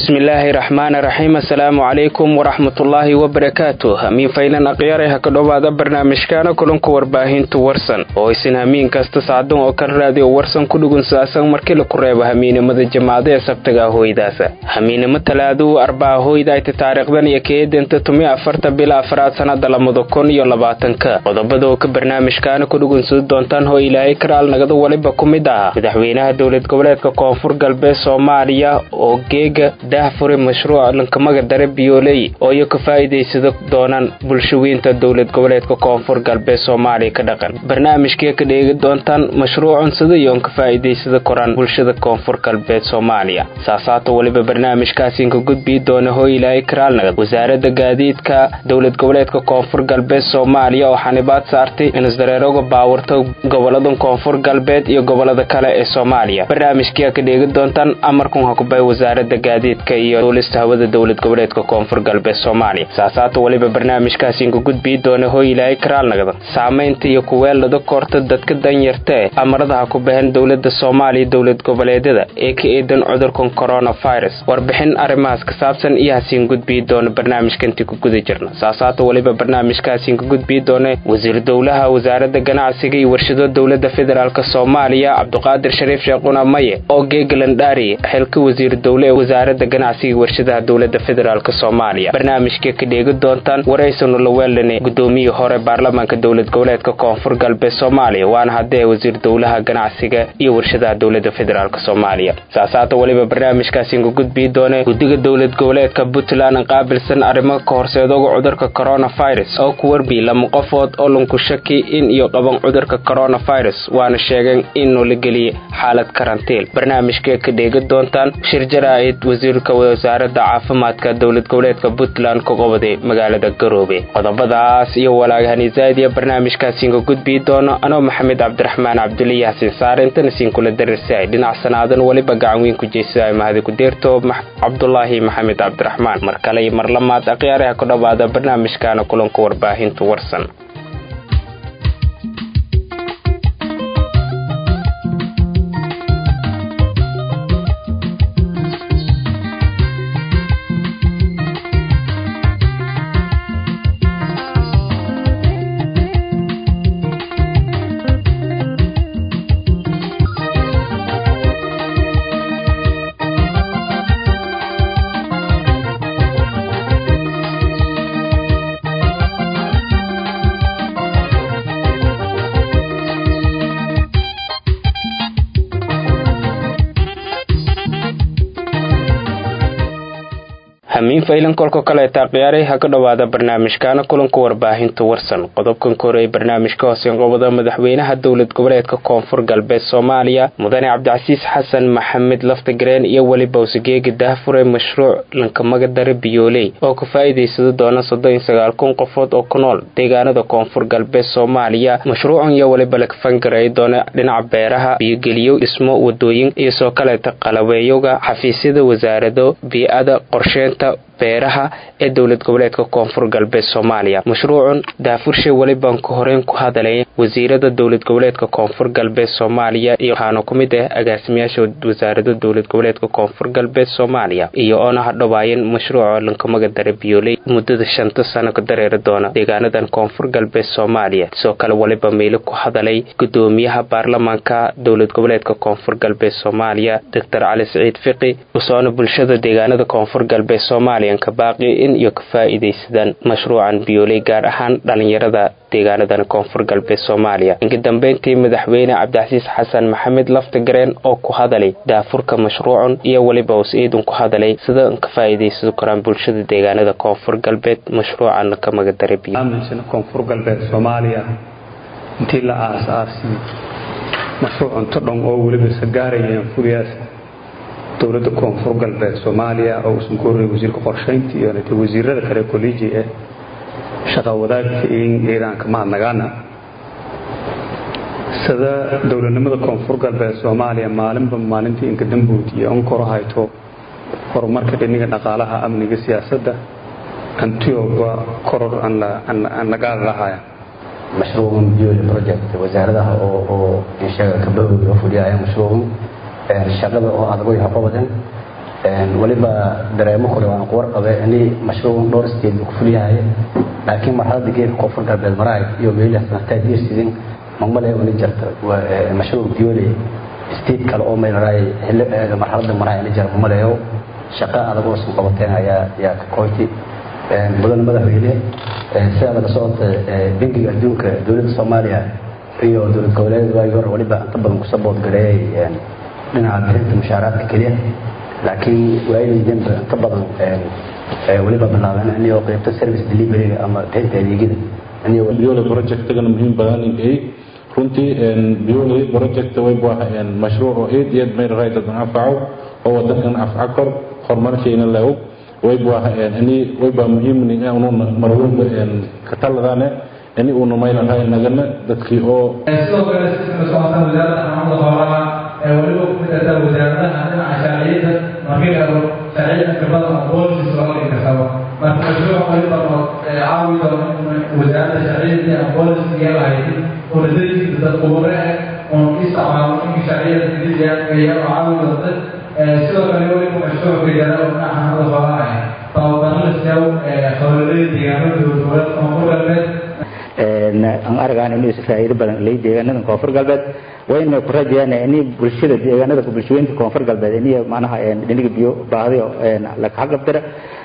bismillaahi raxmaani raxiim assalaamu calaykum waraxmatullaahi wabarakaatu hamiin faylan akhyaare ha ka dhowaada barnaamijkaana kulanka warbaahinta warsan oo isin hamiin kasta sacdan oo kan raadiyo warsan ku dhugun saasan markii laku reebo hamiinimada jamaacada ee sabtaga ahoydaasa hamiinimo talaaduu arbaa hoydayta taariikhdan iyo keedanta tumi afarta bila afraad sanada lamada kun iyo labaatanka qodobada oo ka barnaamijkaana ku dhugunsudi doontaan hoo ilaahay karaal nagada waliba ku mid ah madaxweynaha dowlad goboleedka koonfur galbeed soomaaliya oo geega daahfure mashruuca lankamaga dare biyooley oo iyo ka faa'iidaysada doonaan bulshaweynta dowlad goboleedka koonfur galbeed soomaaliya ka dhaqan barnaamijkee ka dheegi doontaan mashruucun sida iyoon ka faa'iidaysada koraan bulshada koonfur galbeed soomaaliya saasaata weliba barnaamijkaasinka gudbii doona hoo ilaahay karaalnagad wasaaradda gaadiidka dowlad goboleedka koonfur galbeed soomaaliya oo xanibaad saartay inisdareeroga baawarta goboladan koonfur galbeed iyo gobolada kale ee soomaaliya barnaamijkia ka dheegi doontaan amarkun hakubay wasaaradda gaadiidka iyo duulista hawada dowlad goboleedka koonfur galbeed soomaaliya saasaata weliba barnaamijkaasinka gudbii doona hoo ilaahay karaalnagada saamaynta iyo kuweelada koorta dadka danyarta e amarada ha ku baxeen dowlada soomaaliya dowlad goboleedyada ee ka eedan cudurkan coronavirus warbixin arrimahaas ka saabsan iyo hasiin gudbii doona barnaamijkanti ku guda jirna saasaata weliba barnaamijkaasiin ka gudbii doona wasiir dowlaha wasaaradda ganacsiga iyo warshado dowlada federaalk soomaaliya cabduqaadir shariif sheekhuna maye oo geegalandhaari xilka wasiir dowle ee wasaaradda ganacsiga iyo warshadaha dowlada federaalk soomaaliya barnaamijka ka dheegi doontaan waraysanu la weelane gudoomiyii hore baarlamaanka dowlad goboleedka koonfur galbeed soomaaliya waana haddee wasiir dowlaha ganacsiga iyo warshadaha dowlada federaalk soomaaliya saasaata weliba barnaamijkaasiinka gudbii doone guddiga dowlad goboleedka puntland qaabilsan arrimo ka horseedoga cudurka coronavirus oo ku warbi lama qofood oo lanku shaki in iyo qaban cudurka coronavirus waana sheegeen inuu la geliyey xaalad karantiil barnaamijka ka dheegi doontaan shir jaraa'id wasiirka wasaaradda caafimaadka dowlad goboleedka puntland ka qobaday magaalada garoobe qodobadaas iyo walaagahani zaadiya barnaamijkaasiinka gudbii doono anoo maxamed cabdiraxmaan cabduliyi xasin saare intana siin kula darirsaay dhinac sanaadan weliba gacan weyn ku jeysay mahadi ku deerto cabdulaahi maxamed cabdiraxmaan mar kale iyo mar lamaad akhyaaraha ku dhowaada barnaamijkaana kulanka warbaahinta warsan hamiin faylan kolka kaleeta khiyaaray ha ka dhowaada barnaamijkaana kulanka warbaahinta warsan qodobkan kore ee barnaamijka hooseen qobada madaxweynaha dowlad goboleedka koonfur galbeed soomaaliya mudane cabdicasiis xasan maxamed laftagareen iyo weliba usageegi daahfure mashruuc lankamaga dare biyooley oo ka faa'iidaysada doona soddon iyo sagaal kun qofood oo ku nool deegaanada koonfur galbeed soomaaliya mashruucan iyo weliba lakafangareey doona dhinaca beeraha biyogeliyo dhismo wadooyin iyo soo kaleeta qalabeeyoga xafiisyada wasaarado bii-ada qorsheynta beeraha ee dowlad goboleedka koonfur galbeed soomaaliya mashruucun daafurshe welibaan ka horeyn ku hadalay wasiirada dowlad goboleedka koonfur galbeed soomaaliya iyo waxaana ku mid ah agaasimayaasha wasaarada dowlad goboleedka koonfur galbeed soomaaliya iyo oona hadhowaayeen mashruuca lankamaga dare biyooley muddada shanta sano ka dareeri doona deegaanadan koonfur galbeed soomaaliya sidoo kale weliba meyle ku hadalay gudoomiyaha baarlamaanka dowlad goboleedka koonfur galbeed soomaaliya doctor cali siciid fiqi usoona bulshada deegaanada koonfur galbeed soomaaliya kabaaqi in iyo ka faa'iidaysadaan mashruucan biyooley gaar ahaan dhalinyarada deegaanadan koonfur galbeed soomaaliya inka dambeyntii madaxweyne cabdicasiis xasan maxamed laftagareen oo ku hadalay daafurka mashruucun iyo weliba us-iidun ku hadalay sida ka faa'iidaysan karaan bulshada deegaanada koonfur galbeed mashruucan ka magadaray koonfur galbeed soomaaliya intii la aas-aasay mashruucun todhon oo weliba sagaarayeen furiyaas dowladda koonfur galbeed soomaaliya oo uusan ku horrey wasiirka qorshaynta iyo wasiirada kale kolleji eh shaqa wadaagta iiraanka mahadnagaana sida dowladnimada koonfur galbeed soomaaliya maalinba maalintii inka dambuud iyo onkoro hayto horumarka dhiniga dhaqaalaha amniga siyaasadda antioba koror aan la gaari lahaya mashruucan biyooli project wasaaradaha oo oo inshaga kabahooda oo fuliyaya mashruucan shaqada oo adag way haqo badan waliba dareemo kule waan ku warqabe ini mashruucan dhowr state ku fulyahay laakiin marxaladda geedka koonfur galbeed maraay iyo meelahaas naftaa diirsidin magmale wali jarta mashruuc biyoole state kale oo meelaraay marxaladda maraay ina jar magmaleeyo shaqo adag oo sun qabateen ayaa yaa ka koyti mudan madaxweyne sidaada la socota bangiga adduunka dowladda soomaaliya iyo dowlad goboleed waagi hore waliba inta badan ku sabood gareeyay dhinaca bixinta mushaaraadka keliya laakiin waayadii danba inta badan waliba bilaabeen inayoo qaybta service deliveryga ama bixinta adeegyada biole projectgana muhiim badan ay runtii biole project way baahan mashruuc oo aad iyo aad meel raay dad anfaco oo wadankan afca kor horumarkeena la og way baahan ini way baa muhiim in uu marwalba ka taladane ini uu meel raay nagana dadkii oo sidoo kale sida socota wasaaradda xanaanada xoolaha ee waliba ku mid ah wasaaradaha dhinaca sharciyada markii la eego sharciyada khibrada ama policies loo dhigi kartaba marka mashruuc waliba oo caawi doono wasaaradda sharciyada ama policies yeelahayd oo ladadiisa dad khubare ah oo isticmaalo inka sharciyada diliya iyadoo caawi doonta sidoo kale waliba mashruucka yara oo dhinaca xanaanada xoolaha ah tababaro la siiyo howlalada deegaanada dowlad koonfur galbeed aan argaan inuu is faa'iido badan leey deegaanada koonfur galbeed wayna ku rajayaan in bulshada deegaanada bulshooyinka koonfur galbeed in macnaha dhiniga biyo baahdi la ka qabdira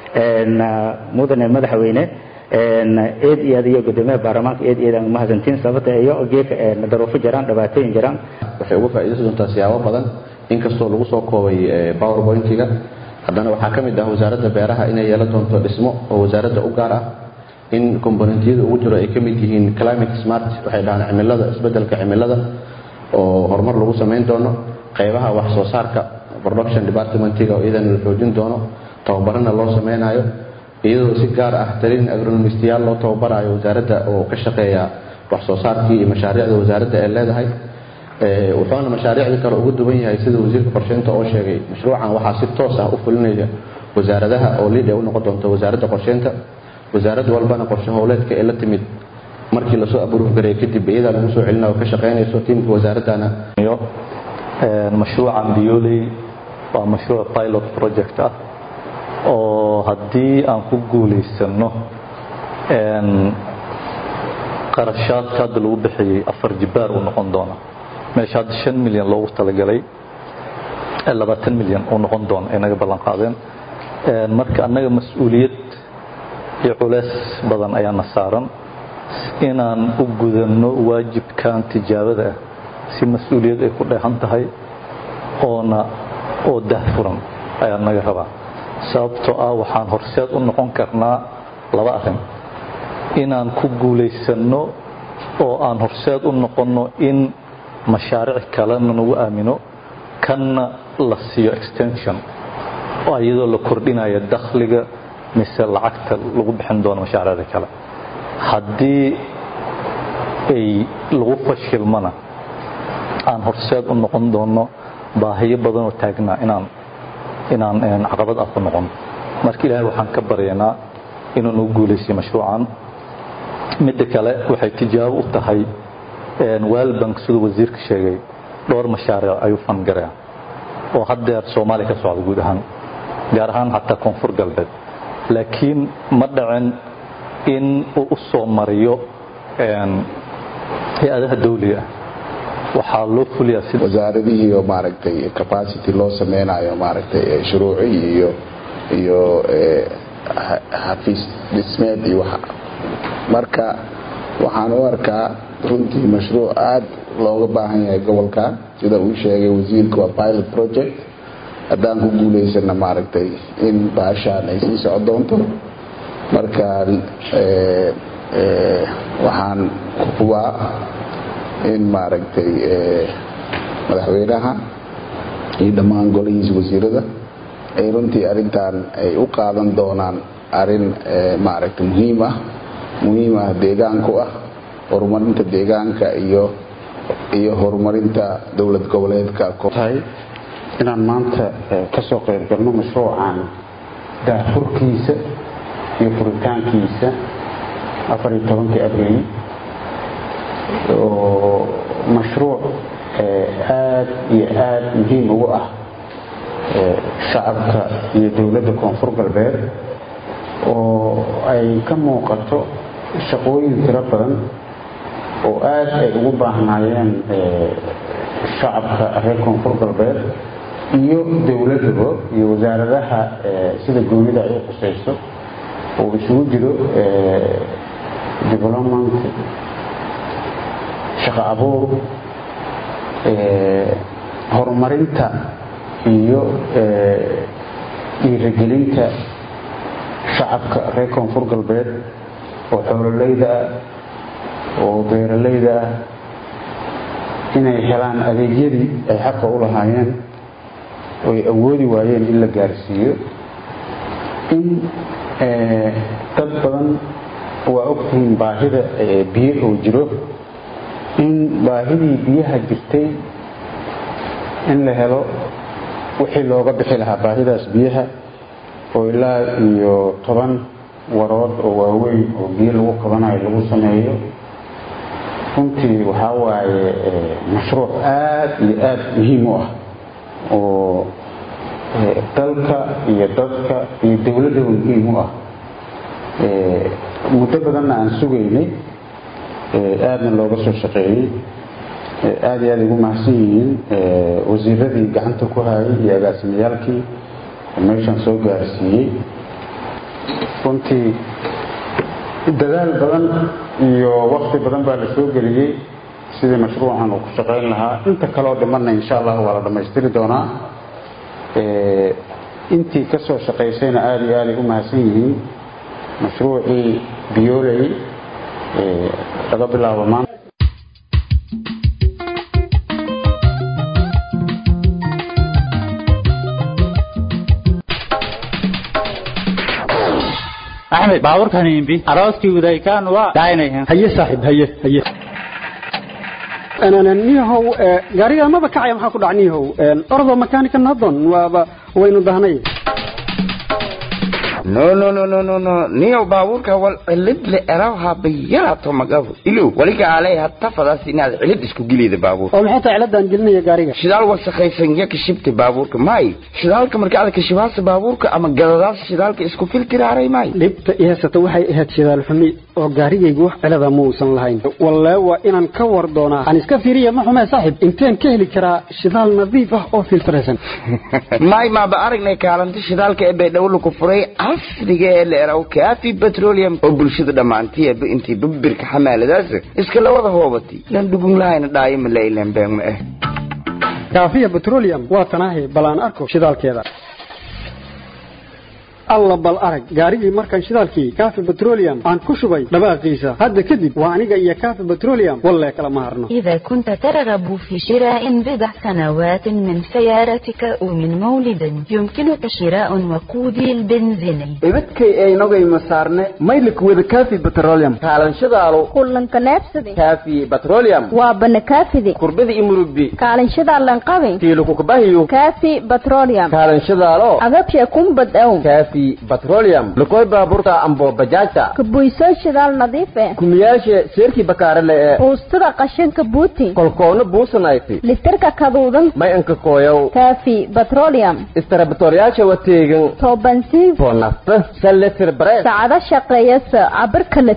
mudane madaxweyne eed iyo adiyo gudoomiyaha baarlamaanka eed iyo mahadsantiin sababta iyo geeka daruufo jiraan dhibaatooyin jiraan waxay uga faa'iidaysan doontaa siyaabo badan inkastoo lagu soo koobay powerpointiga haddana waxaa ka mid ah wasaaradda beeraha inay yeelan doonto dhismo oo wasaaradda u gaar ah in komponentiyada ugu jiro ay ka mid yihiin climate smart waxay dhahaan cimilada isbedelka cimilada oo horumar lagu samayn doono qaybaha wax soo saarka production departmentiga oo iyadana la xoojin doono tababarana loo sameynayo iyadoo si gaar ah talin agronomistiyaal loo tababarayo wasaaradda oo ka shaqeeya wax soo saarkii iyo mashaariicda wasaaradda ay leedahay wuxuuna mashaariicda kale ugu duwan yahay sida wasiirka qorsheynta oo sheegay mashruucan waxaa si toos ah u fulinaya wasaaradaha oo liid ay u noqon doonto wasaaradda qorsheynta wasaarad walbana qorshe howleedka ee la timid markii lasoo aburuuf gareey kadib iyadaa lagu soo celina oo ka shaqaynayso tiimka wasaaraddana mashruucan bioley waa mashruuc pilot project ah oo haddii aan ku guulaysano qarashaadka hadda lagu bixiyey afar jibaar uu noqon doona meesha hadda shan milyan loogu talagalay labaatan milyan uu noqon doona ay naga ballan qaadeen marka annaga mas-uuliyad iyo culeys badan ayaana saaran inaan u gudanno waajibkan tijaabada ah si mas-uuliyad ay ku dheehan tahay oona oo dahfuran ayaa naga rabaa sababtoo ah waxaan horseed u noqon karnaa laba arrin inaan ku guulaysanno oo aan horseed u noqonno in mashaariic kalena nagu aamino kanna la siiyo extension oo iyadoo la kordhinaya dakhliga mise lacagta lagu bixin doono mashaariicda kale haddii ay lagu fashilmana aan horseed u noqon doono baahiyo badanoo taagnaa inaan inaan caqabad ah ku noqon marka ilaahay waxaan ka baryaynaa inuu nagu guulaysiyo mashruucan midda kale waxay tijaabo u tahay waalbank siduu wasiirka sheegay dhowr mashaariic ayuu fangaraa oo haddeer soomaaliya ka socda guud ahaan gaar ahaan xataa koonfur galbeed laakiin ma dhacin in uu u soo mariyo hay-adaha dawliga ah waxaa loo fuliyaa si wasaaradihii oo maaragtay capacity loo sameynayo maaragtay shuruuci iyo iyo xafiis dhismeed iyo waxa marka waxaan u arkaa runtii mashruuc aad looga baahan yahay gobolka sida uu sheegay wasiirka waa pilot project haddaan ku guulaysana maaragtay in baashaan ay sii soco doonto marka waxaan hubaa in maaragtay madaxweynaha iyo dhammaan golihiisa wasiirada ay runtii arintan ay u qaadan doonaan arin maaragtay muhiim ah muhiim ah deegaanku ah horumarinta deegaanka iyo iyo horumarinta dowlad goboleedka tahay inaan maanta ka soo qayb galno mashruucan daafurkiisa iyo furitaankiisa afar iyo tobankii abriil oo mashruuc aad iyo aad muhiim ugu ah shacabka iyo dowladda koonfur galbeed oo ay ka muuqato shaqooyin tiro badan oo aada ay ugu baahnaayeen shacabka reer koonfur galbeed iyo dowladaba iyo wasaaradaha sida goonida ay u qusayso oo isugu jiro development shaqo abuur horumarinta iyo dhiirigelinta shacabka reer koonfur galbeed oo xoololeyda ah oo beeralayda ah inay helaan adeegyadii ay xaqa u lahaayeen oo ay awoodi waayeen in la gaarsiiyo in dad badan waa ogtihiin baahida biyo oo jiro in baahidii biyaha jirtay in la helo wixii looga bixi lahaa baahidaas biyaha oo ilaa iyo toban warood oo waaweyn oo biyo lagu qabanayo lagu sameeyo runtii waxaa waaye mashruuc aada iyo aada muhiim u ah oo dalka iyo dadka iyo dowladdaba muhiim u ah muddo badanna aan sugaynay aadna looga soo shaqeeyey aada iyo aada ugu mahadsan yihiin wasiiradii gacanta ku hayay iyo agaasimiyaalkii meeshaan soo gaarsiiyey runtii dadaal badan iyo wakti badan baa la soo geliyey sidii mashruucan uu ku shaqayn lahaa inta kaleo dhimanna insha allah waa la dhammaystiri doonaa intii ka soo shaqaysayna aada iyo aaday u mahadsan yihiin mashruucii biyooley laga bilaabo maanta axmed baaburkan imbi arooskii wadaykaan waa daaynayan haye saaxiib haye haye niyahow gaariga maba kacaya maxaa ku dhac niyahow ordo makaanika nadon waaba waynu dahnay no no no no no no niyo baabuurka wal cilid le erawha bayarato magafu ilu waliga alay hatta fadas inaad cilid isku gilida baabuur oo maxay tahay ciladan gelinaya gaariga shidaal wasakhaysan ya kashibta baabuurka may shidaalka marka aad kashibaasa baabuurka ama gadadaas shidaalka isku filtiraaray may dhibta i haysata waxay ahayd shidaal xumi oo gaarigaygu wax cilada ma uusan lahayn wallee waa inaan ka war doonaa aan iska fiiriya ma xumee saaxib inteen ka heli karaa shidaal nadiif ah oo filtraysan may maaba aragnay kaalinta shidaalka ee baydhabo ku furay casriga ee la eraw kaafi petroleum oo bulshada dhammaantiiba intii babirka xamaaladaas iska la wada hoobatay lan dhugun lahayna dhaayo ma la ilaan been ma ah kaafiya petroleum waa tanaahi bal aan arko shidaalkeeda alla bal arag gaarigii markaan shidaalkii kaafi petroleum aan ku shubay dhawaaqiisa hadda kadib waa aniga iyo kaafi petroleum wallee kala ma harno إذا كنت ترغب في شراء بضع سنوات من سيارتك أو من مولد يمكنك شراء وقودي البنزيني ibadkay aynogay masaarne maylik wada kaafi petroleum kaalanshadaalo kulanka neebsade kaafi petroleum waa banakaafide kurbada imurugbi kaalinshadaalan qabe tiilukukubahiyo kaafi petroleum kaalanshadaalo agabshe kumbad ow kaafi petroleum lukoy baaburta ambo bajaajta kabuysoo shidaal nadiif eh kumiyaashe seerkii bakaarele ee buustada qashinka buuti kolkoona buusanayti litirka kaduudan may anka kooyow kaafi petroleum istarabatoryaasha wateegan toobansiin boonasta saletir bareed saacado shaqeeyasa cabirka la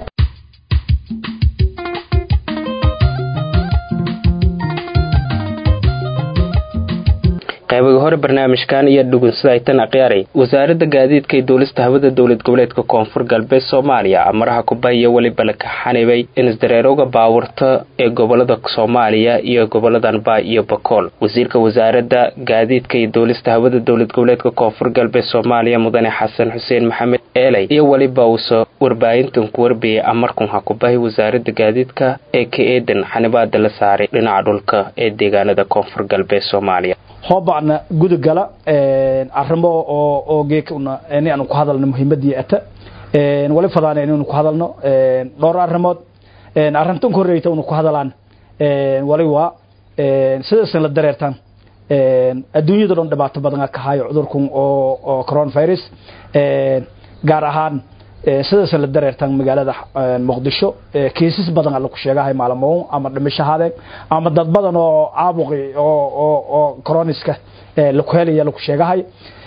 qaybaga hore barnaamijkan iyo dhugunsadaaytan akhyaarey wasaaradda gaadiidka iyo duulista hawada dowlad goboleedka koonfur galbeed soomaaliya amaraha kubaya weliba la kaxanibay inisdareerowga baawurta ee gobolada soomaaliya iyo goboladan baay iyo bakool wasiirka wasaaradda gaadiidka iyo duulista hawada dowlad goboleedka koonfur galbeed soomaaliya mudane xasan xuseen maxamed eeley iyo weliba uusa warbaahintan ku warbiyey amarkun ha kubahi wasaaradda gaadiidka ee ka eedan xanibaada la saaray dhinaca dhulka ee deegaanada koonfur galbeed soomaaliya hoobacna gudugala arrimo oo oo geekuna in aanu ku hadalno muhiimadii ata wali fadaan inaynu ku hadalno dhowr arrimood arrintan ku horreeyta unu ku hadalaan wali waa sidaasan la dareertaan adduunyada dhan dhibaato badan ka hayo cudurkan oo oo coronavirus gaar ahaan sidaasan la dareertaan magaalada muqdisho kiisas badan lagu sheegahay maalmo ama dhimasho haadeen ama dad badan oo caabuqi oo oo oo coroniska lagu helaya lagu sheegahay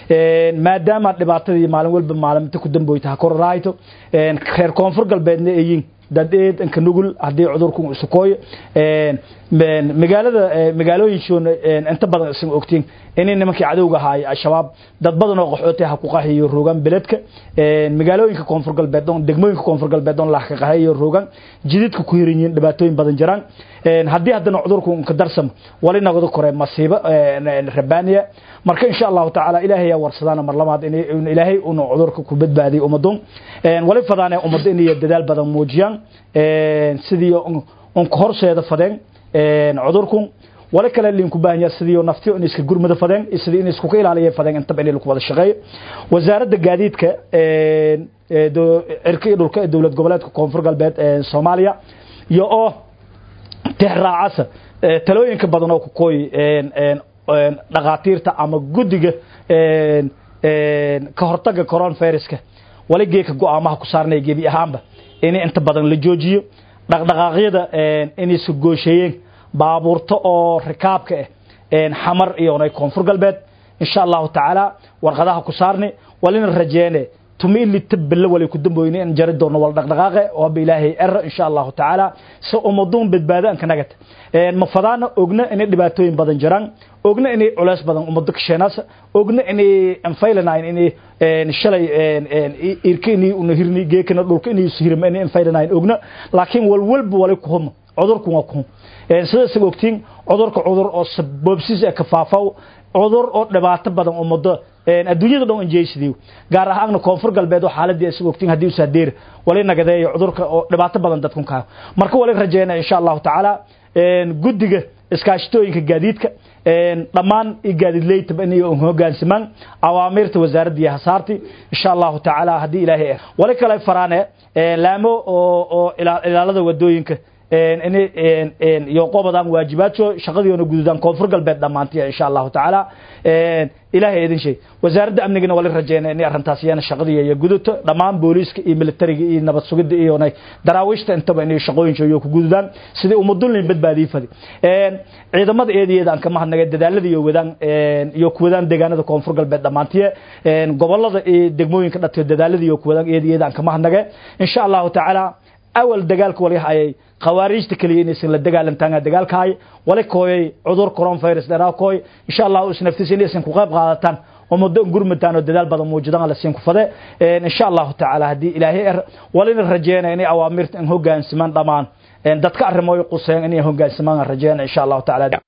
maadaama dhibaatadii maalin walba maalinta ku damboyta ha kororahayto reer koonfur galbeedna eeyin dadeed inka nugul haddii cudurku isukooyo magaalada magaalooyinshoona inta badan isan ogtiin inay nimankii cadowga ahaay al-shabaab dad badan oo qaxootay ha ku qaxiyo roogan beledka magaalooyinka koonfur galbeed oon degmooyinka koonfur galbeed oon lax ka qaxayo roogan jididka ku hiran yihiin dhibaatooyin badan jiraan haddii haddana cudurku ka darsamo wali nagada kore masiibo rabaaniya marka insha allahu tacaala ilaahay yaa warsadaan mar labaad in ilaahay unu cudurka ku badbaadiyo ummadun wali fadaane ummadda inay dadaal badan muujiyaan sidii un ka horseeda fadeen cudurku wali kale liinku baahan yahay sidii naftiyo in iska gurmada fadeen sidii in isku ilaaliyo fadeen intaba in lagu wada shaqeeyo wasaaradda gaadiidka cirka iyo dhulka ee dowlad goboleedka koonfur galbeed ee Soomaaliya iyo oo tixraacasa talooyinka badan oo ku kooy dhaqaatiirta ama guddiga ka hortagga coronaviruska wali geeka go'aamaha ku saarnay gebi ahaanba in inta badan la joojiyo dhaqdhaqaaqyada inay soo goosheeyeen baabuurta oo rikaabka ah xamar iyo onay koonfur galbeed insha allahu tacaala warqadaha ku saarnay walina rajeene tumi ili taballa wali ku damboyne in jari doono wal dhaqdhaqaaqe oo ba ilaahay er insha allahu tacaala si ummaduun badbaado aan ka nagata ma fadaana ogna inay dhibaatooyin badan jiraan ogna inay culays badan ummado kasheenaas ogna inay anfaylanayn inay shalay irka inay una hirni geekana dhulka inay sihirma inay anfaylanayn ogna laakiin walwalba wali ku huma cudurku waa ku sida isaga ogtiin cudurka cudur oo sababsiis ka faafaw cudur oo dhibaato badan ummado adduunyada dhan injeysidiyo gaar ahaanna koonfur galbeed oo xaaladii isaga ogtiin haddii usaa deer wali nagadeeyo cudurka oo dhibaato badan dadku kaa marka wali rajeena insha allahu tacaala guddiga iskaashatooyinka gaadiidka dhammaan gaadiidleytaba inay hoggaansamaan awaamiirta wasaaradda iyo hasaarti insha allahu tacaala haddii ilaahay ah wali kale faraane laamo oo oo ilaalada wadooyinka iyo qobadaan waajibaadso shaqadiiona gududaan koonfur galbeed dhammaantiya insha allahu tacaala ilaahay idin shay wasaaradda amnigana wali rajeyna inay arrintaas iyana shaqadiiya iyo guduto dhammaan booliiska iyo militariga iyo nabad sugidda iyo daraawiishta intaba inay shaqooyinka iyo ku gududaan sidii ummadulin badbaadii fadi ciidamada eedayeeda aan kama hadnagay dadaalada iyo wadaan iyo kuwadaan deegaanada koonfur galbeed dhammaantiye gobolada iyo degmooyinka dhatiyo dadaalada iyo kuwadaan eedayeeda aan kama hadnagay insha allahu tacaala awal dagaalka wali hayay khawaarijta kaliya inaysan la dagaalantaan dagaalkaay wali kooyay cudur coronavirus dheeraa kooy insha allah isnaftiisa inaysan ku qayb qaadataan ummaddo gurmataan oo dadaal badan muujidaan la siin ku fade insha allahu tacaala haddii ilaahay er walina rajeena inay awaamirta in hoggaansamaan dhammaan dadka arrimooy quseen inay hoggaansamaan rajeena insha allahu tacaala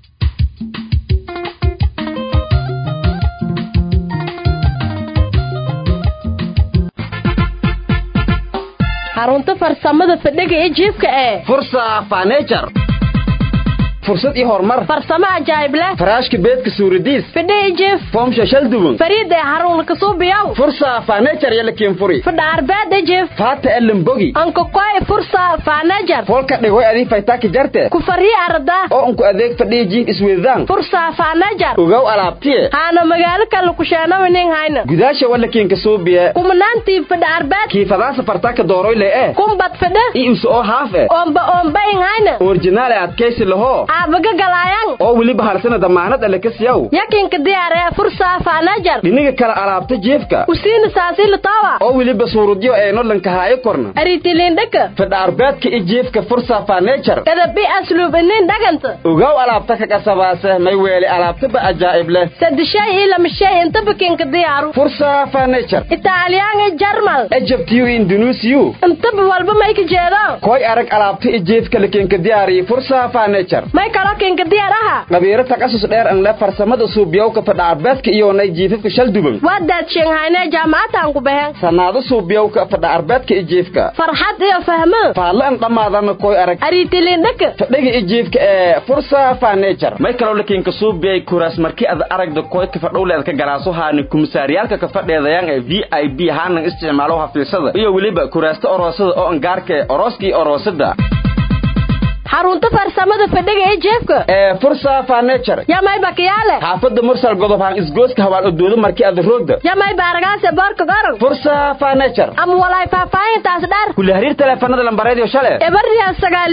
xarunta farsamada fadhiga ee jiifka ee fursa fanejar fursad iyo horumar farsamo ajaa'ib leh faraashka beedka suuradiis fidhi iyo jiif foomsha shal duwan fariida ee xarun kasuubiyow fursa fanejar iyo lakiinfuri fidha arbeeda jiif faata elimbogi anka koy fursa fanejar folka dhigoy adii faytaaki jarte ku fariya arda oo unku adeeg fadhiya jiif isweydaan fursa fanejar ogow alaabtiye haana magaalo kale kusheenawinin hayna gudaasha walakiin kasuubiye kumanaantii fidha arbeed kiifadaasa fartaaka dooroyle eh kumbad fidha i isu oo haaf eh oomba oombayin hayna orjinaale adkaysi laho aabaga galaayang oo weliba halsana damaanad alle ka siyaw yakinka diyaaree fursa faanajar dhiniga kala alaabta jiefka usiina saasili tawa oo weliba suurudyo eeno lankahaayo korna aritilindhaka fidha arbeedka i jiefka fursa fanejar kadabi asluub inin dhaganta ogow alaabta ka qasabaase may weeli alaabtaba ajaa'ib leh sadishay iyo lamashay intaba kinka diyaaru fursa fanejar italyan iyo jarmal ejabtiyu indunuusiyu intaba walba may ka jeedo koy arag alaabta i jiefka lakinka diyaariyi fursa fanejar may kalo kinka diyaar aha qabiiro taqasus dheer an le farsamada suubiyowka fidha arbeedka iyoonay jiifafka shal duban waa daadsheenghaynee jaamacataan ku baheen sannaado suubiyowka fidha arbeedka i jiifka farxad iyo fahmo faalle an dhammaadana koy arag aritilindhaka fadhiga i jiifka ee fursa fanejar may kaloo lakiinka suubiyay kuraas markii ad aragda koy ka fadhowleed ka galaaso haani kumisaaryaalka ka fadheedayaan ee v i b haanan isticmaalo hafiisada iyo weliba kuraasta oroosada oo angaarka ee orooska iyo oroosada xarunta farsamada fadhiga ee jeefka ee fursa fanejar yamay bakiyaale xaafadda mursal godob haan isgooska hawaan odoodo markii aad roogda yamay baaragaase boorka goran fursa fanejar ama walaay faahfaahintaas dheer kula xiriir teleefanada lambareediyo shale ebarriya sagaal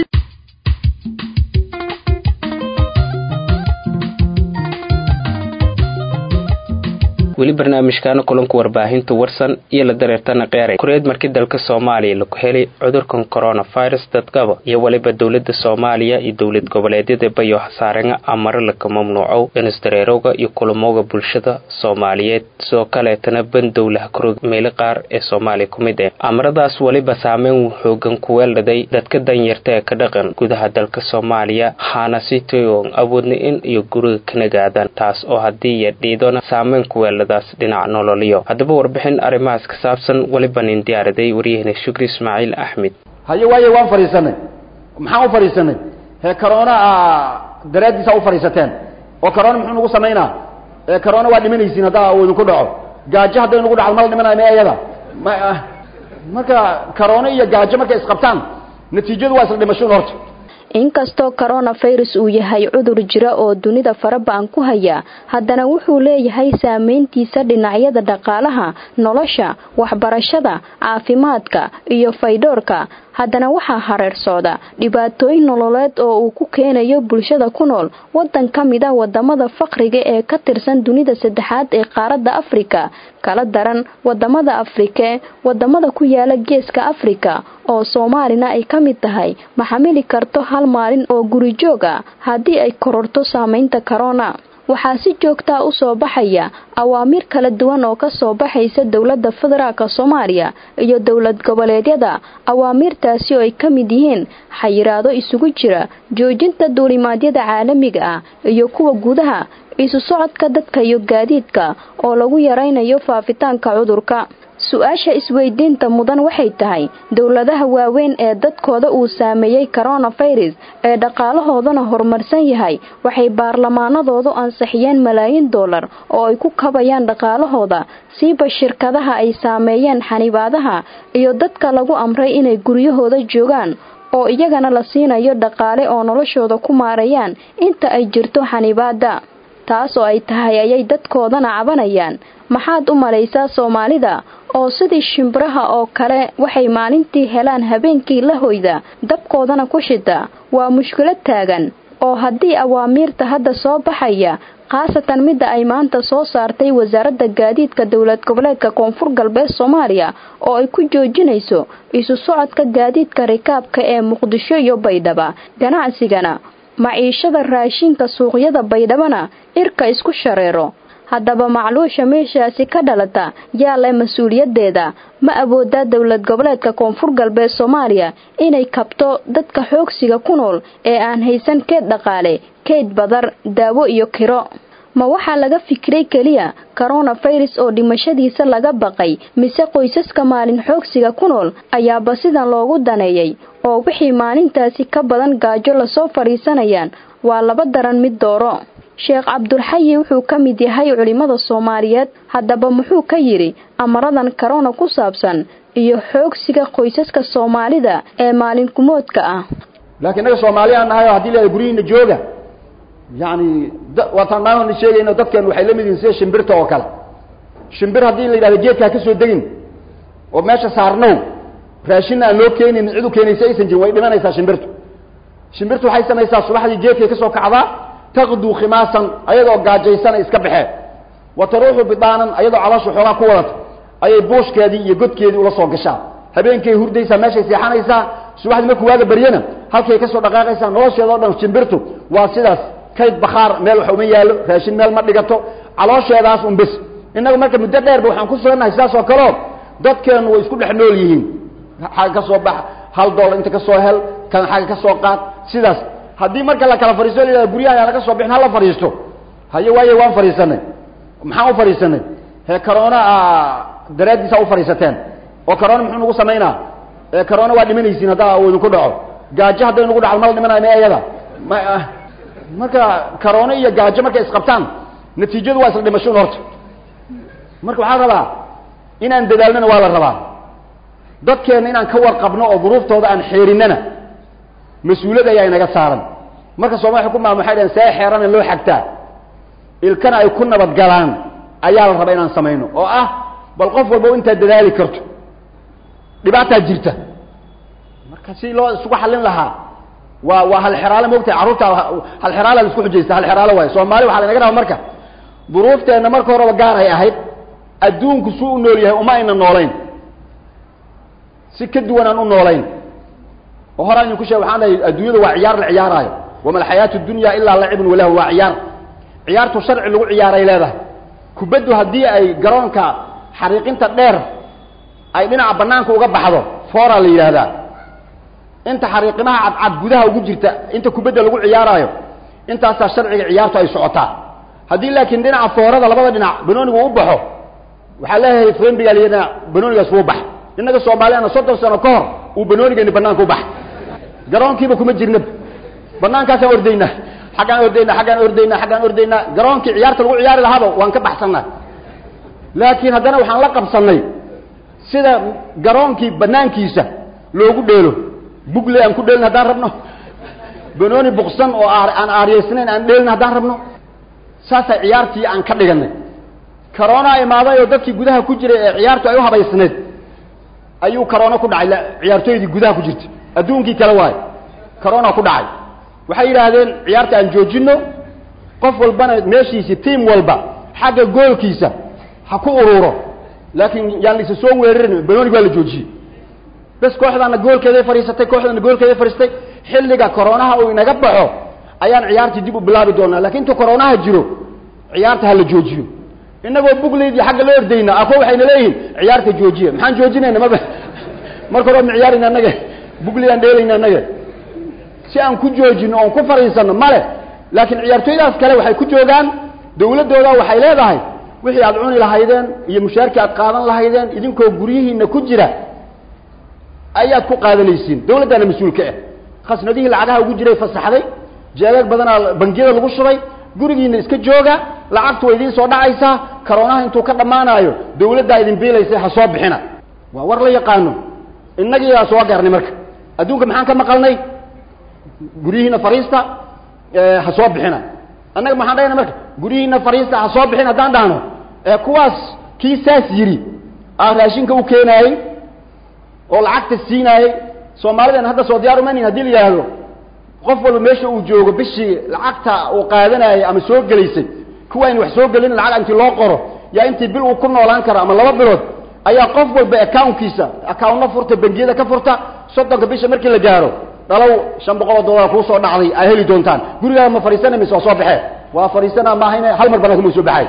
weli barnaamijkaana kulanka warbaahinta warsan iyo la dareertana qeeray kureed markii dalka soomaaliya laku helay cudurkan coronavirus dadkaba iyo weliba dowlada soomaaliya iyo dowlad goboleedyada bayo hasaarenga amare laka mamnuucow inisdareerowga iyo kulamowga bulshada soomaaliyeed sidoo kaleetana bandowlaha kurog meelo qaar ee soomaaliya ku mid ah amaradaas weliba saameyn xoogan ku weeldhaday dadka danyarta ee ka dhaqan gudaha dalka soomaaliya haana si toyon awoodna in iyo guriga ka nagaadaan taas oo haddii iyo dhiidona saameyn ku weeldhadaas dhinac nololiyo haddaba warbixin arrimahaas ka saabsan weliba nin diyaaraday waryahena shukri ismaaciil axmed haye waaye waan fadhiisanay maxaan u fadhiisanay hee corona daraaddiisa u fadhiisateen oo corona muxuu nagu samaynaa ee corona waa dhimanaysiin haddaa uu idinku dhaco gaajo hadday nagu dhacdo mala dhimanayo ma ayada ma marka corona iyo gaajo markay isqabtaan natiijadu waa isla dhimashoon horta inkastoo coronavirus uu yahay cudur jira oo dunida faraba-an ku haya haddana wuxuu leeyahay saameyntiisa dhinacyada dhaqaalaha nolosha waxbarashada caafimaadka iyo faydhoorka haddana waxaa hareer socda dhibaatooyin nololeed oo uu ku keenayo bulshada ku nool wadan ka mid a wadamada faqriga ee ka tirsan dunida saddexaad ee qaaradda afrika kala daran wadamada afrike wadamada ku yaala geeska afrika oo soomaalina ay ka mid tahay ma xamili karto hal maalin oo gurijoog ah haddii ay kororto saameynta corona waxaa si joogtaa u soo baxaya awaamiir kala duwan oo ka soo baxaysa dowladda federaalka soomaaliya iyo dowlad goboleedyada awaamiirtaasi oo ay ka mid yihiin xayiraado isugu jira joojinta duulimaadyada caalamiga ah iyo kuwa gudaha isu socodka dadka iyo gaadiidka oo lagu yaraynayo faafitaanka cudurka su-aasha isweydiinta mudan waxay tahay dowladaha waaweyn ee dadkooda uu saameeyey coronavirus ee dhaqaalahoodana horumarsan yahay waxay baarlamaanadoodu ansixiyeen malaayiin dollar oo ay ku kabayaan dhaqaalahooda siiba shirkadaha ay saameeyeen xanibaadaha iyo dadka lagu amray inay guryahooda joogaan oo iyagana la siinayo dhaqaale oo noloshooda ku maareeyaan inta ay jirto xanibaada taas oo ay tahay ayay dadkoodana cabanayaan maxaad u malaysaa soomaalida oo sidii shimbiraha oo kale waxay maalintii helaan habeenkii la hoyda dabkoodana ku shita waa mushkilad taagan oo haddii awaamiirta hadda soo baxaya khaasatan midda ay maanta soo saartay wasaaradda gaadiidka dowlad goboleedka koonfur galbeed soomaaliya oo ay ku joojinayso isu socodka gaadiidka rikaabka ee muqdisho iyo baydhaba ganacsigana maciishada raashinka suuqyada baydhabana irka isku shareero haddaba macluusha meeshaasi ka dhalata yaa leh mas-uuliyadeeda ma awoodaa dowlad goboleedka koonfur galbeed soomaaliya inay kabto dadka xoogsiga ku nool ee aan haysan keed dhaqaale keyd badar daawo iyo kiro ma waxaa laga fikiray keliya coronavirus oo dhimashadiisa laga baqay mise qoysaska maalin xoogsiga ku nool ayaaba sidan loogu daneeyay oo wixii maalintaasi ka badan gaajo lasoo fadhiisanayaan waa laba daran mid dooro sheekh cabdulxayi wuxuu ka mid yahay culimmada soomaaliyeed haddaba muxuu ka yidhi amaradan corona ku saabsan iyo xoogsiga qoysaska soomaalida ee maalinkumoodka ah laakiin innaga soomaali aan nahay oo haddii la guryihiina jooga yacni waataan maalin sheegayno dadkeen waxay la mid yihiin sida shimbirta oo kale shimbir haddii la yidhahdo geedka ha ka soo degin oo meesha saarnow raashinna aan loo keenin cid u keenaysa aysan jirin way dhimanaysaa shimbirtu shimbirtu waxay samaysaa subaxdii geedkay ka soo kacdaa taqduu khimaasan ayadoo gaajaysana iska baxee wa taruuxu bidaanan ayadoo caloosha xoogaa ku wadata ayay buushkeedii iyo godkeedii ula soo gashaa habeenkay hurdaysaa meeshay seexanaysaa subaxdii markuu waaga baryana halkay kasoo dhaqaaqaysaa nolosheeda o dhan shimbirtu waa sidaas kayd bakhaar meel wax uma yaallo raashin meel ma dhigato caloosheedaas un bes innagu marka muddo dheerba waxaan ku sugannahay sidaas oo kaleo dadkeennu way isku dhex nool yihiin xagga ka soo bax hal dollar inta ka soo hel kan xagga ka soo qaad sidaas haddii marka la kala fadhiisto la guryaha aan laga soo bixin hala fadhiisto haye waaye waan fadhiisanay maxaan u fadhiisanay hee corona daraaddiisa u fadhiisateen oo corona muxuu nagu samaynaa ee corona waa dhimanaysiin haddaa uu idinku dhaco gaajo hadday nagu dhacdo mala dhimanayo ma ayada ma marka corona iyo gaajo markay isqabtaan natiijadu waa isla dhimashoon horta marka waxaa rabaa inaan dadaalnana waa la rabaa dadkeenna inaan ka warqabno oo duruuftooda aan xeerinana mas-uuliyad ayaa inaga saaran marka soomali ku maam waxay dhaheen see xeerana loo xagtaa ilkana ay ku nabad galaan ayaa la rabaa inaan samayno oo ah bal qof walba intaad dadaali karto dhibaataa jirta marka si loo isugu xallin lahaa waa waa halxeraale moogtahay carruurta halxeraala la isku xujaysta halxeraalo waayo soomaali waxaa la inaga rabaa marka duruufteenna marka horeba gaar ay ahayd adduunku suu u nool yahay uma ayna noolayn si ka duwan aan u noolayn oo horaan idinku sheeg waxaan dhahay adduunyada waa ciyaar la ciyaaraayo wama alxayaatu dunya ilaa lacibun walahu waa ciyaar ciyaartu sharci lagu ciyaaray leedahay kubaddu haddii ay garoonka xariiqinta dheer ay dhinaca banaanka uga baxdo foora la yidhaahdaa inta xariiqimaha cadcad gudaha ugu jirta inta kubadda lagu ciyaaraayo intaasaa sharciga ciyaartu ay socotaa haddii laakiin dhinaca foorada labada dhinac banoonigu u baxo waxaa leeyahay frembiga lyadha banoonigaas wuu bax innaga soomaaliyana soddon sano ka hor uu banoonigani banaanka u baxay garoonkiiba kuma jirna banaankaasaan ordaynaa xaggaan ordaynaa xaggaan ordaynaa xaggaan ordaynaa garoonkii ciyaarta lagu ciyaari lahaaba waan ka baxsannaa laakiin haddana waxaan la qabsannay sida garoonkii banaankiisa loogu dheelo bugle aan ku dheelin haddaan rabno banooni buksan oo aan aaryeysnayn aan dheelin haddaan rabno saasaa ciyaartii aan ka dhiganay karoona imaaday oo dadkii gudaha ku jiray ee ciyaartu ay u habaysnayd ayuu karoona ku dhacay ciyaartooydii gudaha ku jirta adduunkii kale waayo karoona ku dhacay waxay yidhaahdeen ciyaarta aan joojino qof walbana meeshiisi tiam walba xagga goolkiisa ha ku ururo laakiin yaan laisa soo weerarin banonig waa la joojiyey bes kooxdaana goolkeeday fadhiisatay kooxdana goolkeeday fadhiistay xilliga koroonaha uu inaga baxo ayaan ciyaartii dib u bilaabi doonaa lakin intuu koroonaha jiro ciyaarta ha la joojiyo inagoo bugleydii xagga la ordayna ako waxayna leeyihiin ciyaarta joojiya maxaan joojinayna maba marka hore ma ciyaarayna annaga bugley aan dheelayna annaga si aan ku joojino oon ku fadhiisano male laakiin ciyaartooydaas kale waxay ku joogaan dawladdooda waxay leedahay wixii aad cuni lahaydeen iyo mushaarkii aad qaadan lahaydeen idinkoo guryihiina ku jira ayaad ku qaadanaysiin dawladdaana mas-uulka ah khasnadihii lacagaha ugu jiray fasaxday jeegaag badanaa bangiyada lagu shubay gurigiina iska jooga lacagtu way idiin soo dhacaysaa karoonaha intuu ka dhammaanaayo dawladdaa idin biilaysa ha soo bixina waa war la yaqaano innagiiaa soo gaarnay marka adduunka maxaan ka maqalnay guryihiina fariista ha soo bixina annaga maxaan dhahayna marka guryihiina fariista ha soo bixin haddaan dhahno kuwaas kii saas yidhi aa raashinka u keenaayey oo lacagta siinaayey soomaalidan hadda soo diyaar umanin hadii la yidhaahdo qof walba meesha uu joogo bishii lacagta uu qaadanayay ama soo gelaysay kuwa aynu wax soo gelin lacag intii loo qoro yaa intii bil uu ku noolaan karo ama laba bilood ayaa qof walba accounkiisa accountna furta bangiyada ka furta soddonka bisha markii la gaaro dhalow shan boqol oo dollar kuu soo dhacday ay heli doontaan gurigaaga ma fadhiisana mise waa soo baxee waa fadhiisanaa maahayne hal mar banaanka ma soo baxay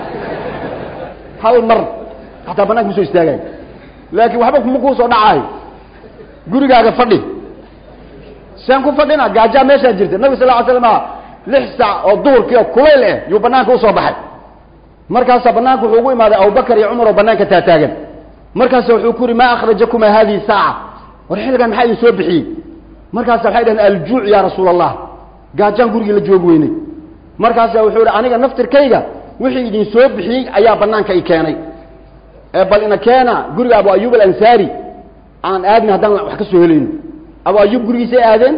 hal mar hataa banaanka ma soo istaagay laakiin waxba kuma kuu soo dhacaayo gurigaaga fadhi saan ku fadhina gaajaa meeshaa jirta nabig sal ly slama lix saac oo duhurkii oo kulayl eh yuu banaanka usoo baxay markaasaa banaanka wuxuu ugu imaaday abubakar iyo cumar oo banaanka taataagan markaasa wuxuu ku yidhi maa akhrajakuma hadihi saaca war xilligan maxaa idin soo bixiyey markaasa waxay dhaheen aljuuc ya rasuul allah gaajaan gurigii la joogi weynay markaasa wuxuu yihi aniga naftirkayga wixii idin soo bixiyey ayaa banaanka i keenay ee bal ina keena guriga abu ayub alansaari aan aadna haddaan wax ka soo helayno abu ayub gurigiisay aadeen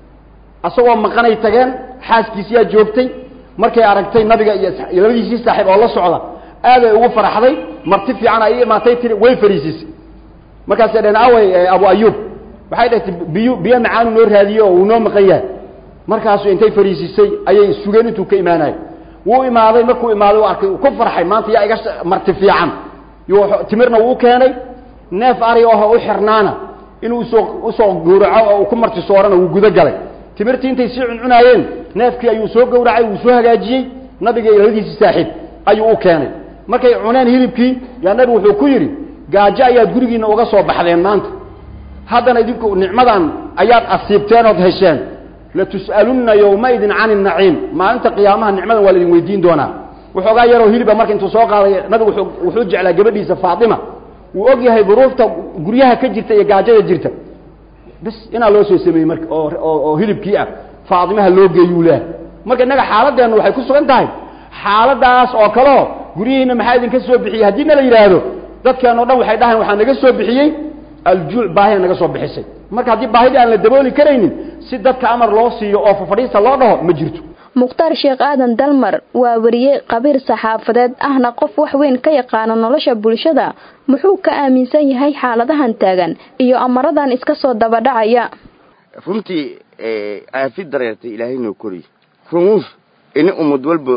asagoo maqanay tageen xaaskiisiyaa joogtay markay aragtay nabiga iyo labadiisii saaxiib oo la socda aaday ugu faraxday marti fiican ay imaatay tiri way fariisiisay markaasay dhaheen awey abu ayub waxay dhahtay biyo biyo macaanu noo raadiyo oo uu noo maqan yahay markaasu intay fariisisay ayay sugeen intuu ka imaanayo wuu imaaday markuu imaaday u arkay ku farxay maanta yaa iga marti fiican timirna wuu keenay neef ari oho u xirnaana inuu usoo usoo gawraco oo uu ku marti soorana wuu gudo galay timirtii intay sii cuncunaayeen neefkii ayuu soo gawracay wuu soo hagaajiyey nabiga iyo labadiisii saaxiib ayuu u keenay markay cuneen hilibkii yaa nabigu wuxuu ku yidhi gaajo ayaad gurigiina uga soo baxdeen maanta haddana idinku nicmadan ayaad asiibteen ood hesheen latus'alunna yowmaidin cani naciim maalinta qiyaamaha nicmadan waa laidin weydiin doonaa waxoogaa yaroo hiliba marka intuu soo qaaday nabigu wuxuu jeclaa gabadhiisa faatima wuu og yahay duruufta guryaha ka jirta iyo gaajada jirta bis inaa loo soo sameeyey marka oo oo hilibkii ah faatimaha loo geeyuu leehay marka innaga xaaladeenna waxay ku sugan tahay xaaladaas oo kaleo guryihiina maxaa idinka soo bixiyey haddii na la yidhaahdo dadkeen o dhan waxay dhahayn waxaa naga soo bixiyey aljuuc baahiya naga soo bixisay marka haddii baahidii aan la dabooli karaynin si dadka amar loo siiyo oo fafadhiista loo dhaho ma jirto mukhtaar sheekh aadan dalmar waa wariye qabiir saxaafadeed ahna qof wax weyn ka yaqaano nolosha bulshada muxuu ka aaminsan yahay xaaladahan taagan iyo amaradan iska soo dabadhacaya runtii aafi dareertay ilaahay noo koriy rumuus ini ummad walba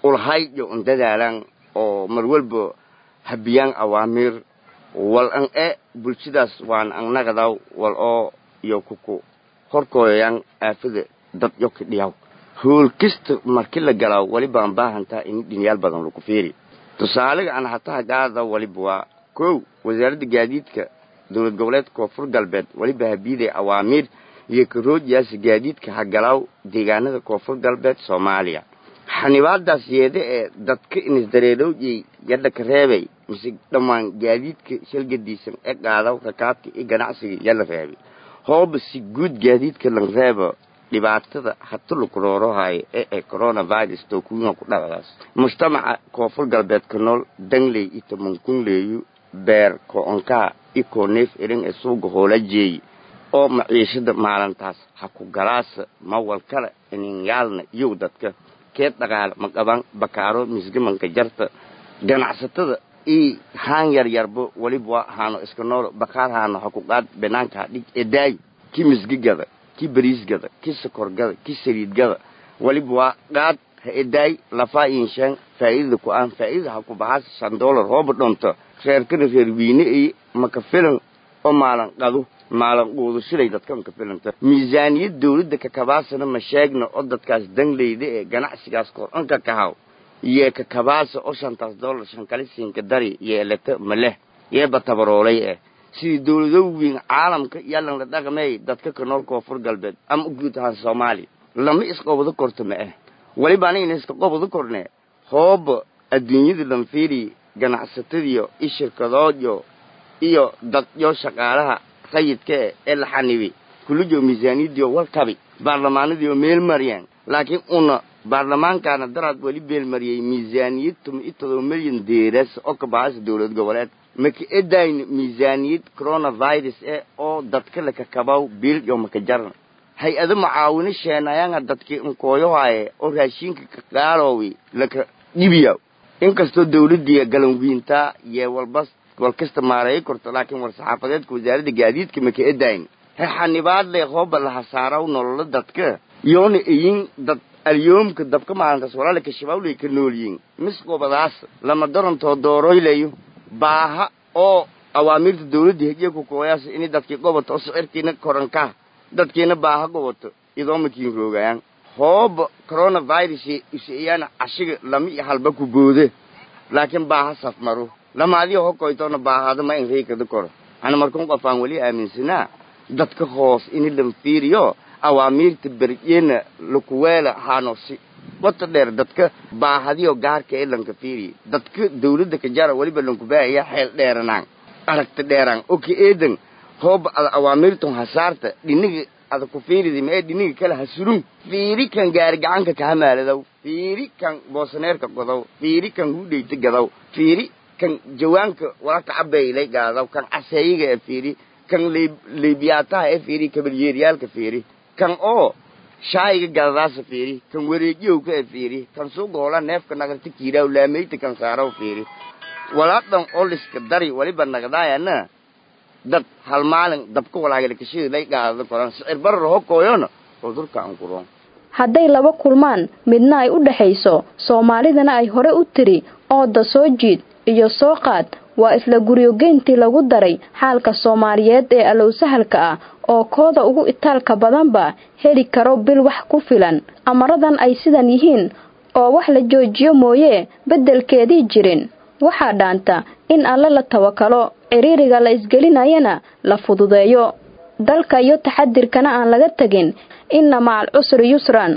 ulhayjo un dadaalaan oo mar walba habiyaan awaamiir wal an e bulshadaas waan an nagadaw wal oo iyo kuku horkooyayaan aafada dad yoka dhiyaw hool kasta marki la galaaw waliba aan baahantaa in dhinyaal badan lagu fiiri tusaaliga aan hataha gaada waliba waa kow wasaaradda gaadiidka dowlad goboleedka koonfur galbeed waliba habiiday awaamiir iyo karoojiyaasa gaadiidka hagalaaw deegaanada koonfur galbeed soomaaliya xanibaadaas yeede ee dadka inisdareerowjey yadha ka reebay mise dhammaan gaadiidka shalgadiisan ee qaadaw rakaabka iyo ganacsiga yala reebay hooba si guud gaadiidka lan reeba dhibaatada hata laku roorohayo ee ee coronavirus tookuyiha ku dhacdaas mujtamaca koonfur galbeedka nool dangley iyo tamankunleeyu beer ko-onkaa iyo kooneef erin ee suuga hoola jeeyi oo maciishada maalintaas ha ku galaasa mawal kale ininyaalna iyow dadka keed dhaqaale ma qaban bakaaro misgamanka jarta ganacsatada io haan yar yarba waliba waa haano iska noolo bakaar haano ha ku qaad banaanka ha dhig edaayi ki misgigada ki bariisgada ki sokorgada ki saliidgada waliba waa qaad ha edaay lafaa inshaan faa'iidada ku aan faa'iidada ha ku baxaas shan dollar hooba dhonto reerkana reer wiine iyo maka filan oo maalan qado maalan quudashaday dadkan ka filanta miisaaniyad dawladda kakabaasana ma sheegna oo dadkaas dangleyda ee ganacsigaas kor-anka kahaw yee kakabaasa oo shantaas dollar shankalisiinka dari yeelata ma leh yeeba tabaroolay eh sidii dawlado weyn caalamka yalan la dhaqmay dadka ka nool koonfur galbeed ama guud ahaan soomaaliya lama isqobado korto ma ah waliba anigana iska qobado korne hooba adduunyada lanfiiri ganacsatadiyo iyo shirkadoodyo iyo dadyo shaqaalaha sayidka e ee la xanibi kullijo miisaaniyadiyo walkabi baarlamaanadiyo meel mariyaan laakiin una baarlamaankaana daraad weli beelmariyey miisaaniyad tuma iyo todoba milyan deeras oo ka baxaysa dowlad goboleed maka edayn miisaaniyad coronavirus eh oo dadka lakakabaw biil iyo maka jaran hay-ado macaawino sheenayaanga dadkii nkooyohaye oo raashinka ka qaaloowi laka dhibiyaw inkastoo dawladdiiya galanwiintaa yee walbas walkasta maareeyo korto laakiin war-saxaafadeedka wasaaradda gaadiidka maka edayn he xanibaad leh hooba la hasaaraw nololo dadka yoona eyin dad alyoomka dabka maalintaas walaalaka shabaawley ka noolyiin misqobadaas lama darantoo dooroylayo baaha oo awaamiirta dawladda hejiya ku kooyaas inay dadkii gobato oo sicirkiina korankaa dadkiina baaha gobato idoomakiin roogayaan hooba coronavirus iseeyaana cashiga lama iyo halba ku boode laakiin baaha safmaro lama adiga hokoytoona baahada ma in reykada koro ana markan qofaan weli aaminsanaa dadka hoos ini lanfiiriyo awaamiirta beryeena lakuweela haanosi wata dheer dadka baahadiyo gaarka ee lanka fiiriya dadka dawladda ka jara weliba lankubaahaya xeel dheeranaan aragta dheeraan oka eedan hooba ada awaamiirton hasaarta dhiniga ada ku fiiridi ma ee dhiniga kale hasurun fiiri kan gaari gacanka kahamaaladow fiiri kan boosaneerka godow fiiri kan hudheyta gadow fiiri kan jawaanka walaka cabaylay gaadaw kan caseeyiga ee fiiri kan leybiyaataha ee fiiri kabalyeeryaalka fiiri kan oo shaayiga gadadaasa fiiri kan wareejiyowka ee fiiri kan sugoola neefka nagarta kiiraaw laamayta kan saaraw fiiri walaadhan oliska dari waliba nagdaayana dad hal maalin dabka walaagalakashida lay gaadada koran sicir barar hokooyona cudurka aan kuroon hadday laba kulmaan midna ay u dhaxayso soomaalidana ay hore u tiri ooda soo jiid iyo soo qaad waa isla guryogeyntii lagu daray xaalka soomaaliyeed ee alowsahalka ah oo kooda ugu itaalka badanba heli karo bil wax ku filan amaradan ay sidan yihiin oo wax la joojiyo mooye beddelkeedii jirin waxaa dhaanta in alle la tawakalo ciriiriga la isgelinayana la fududeeyo dalka iyo taxadirkana aan laga tegin inna macal cusri yusran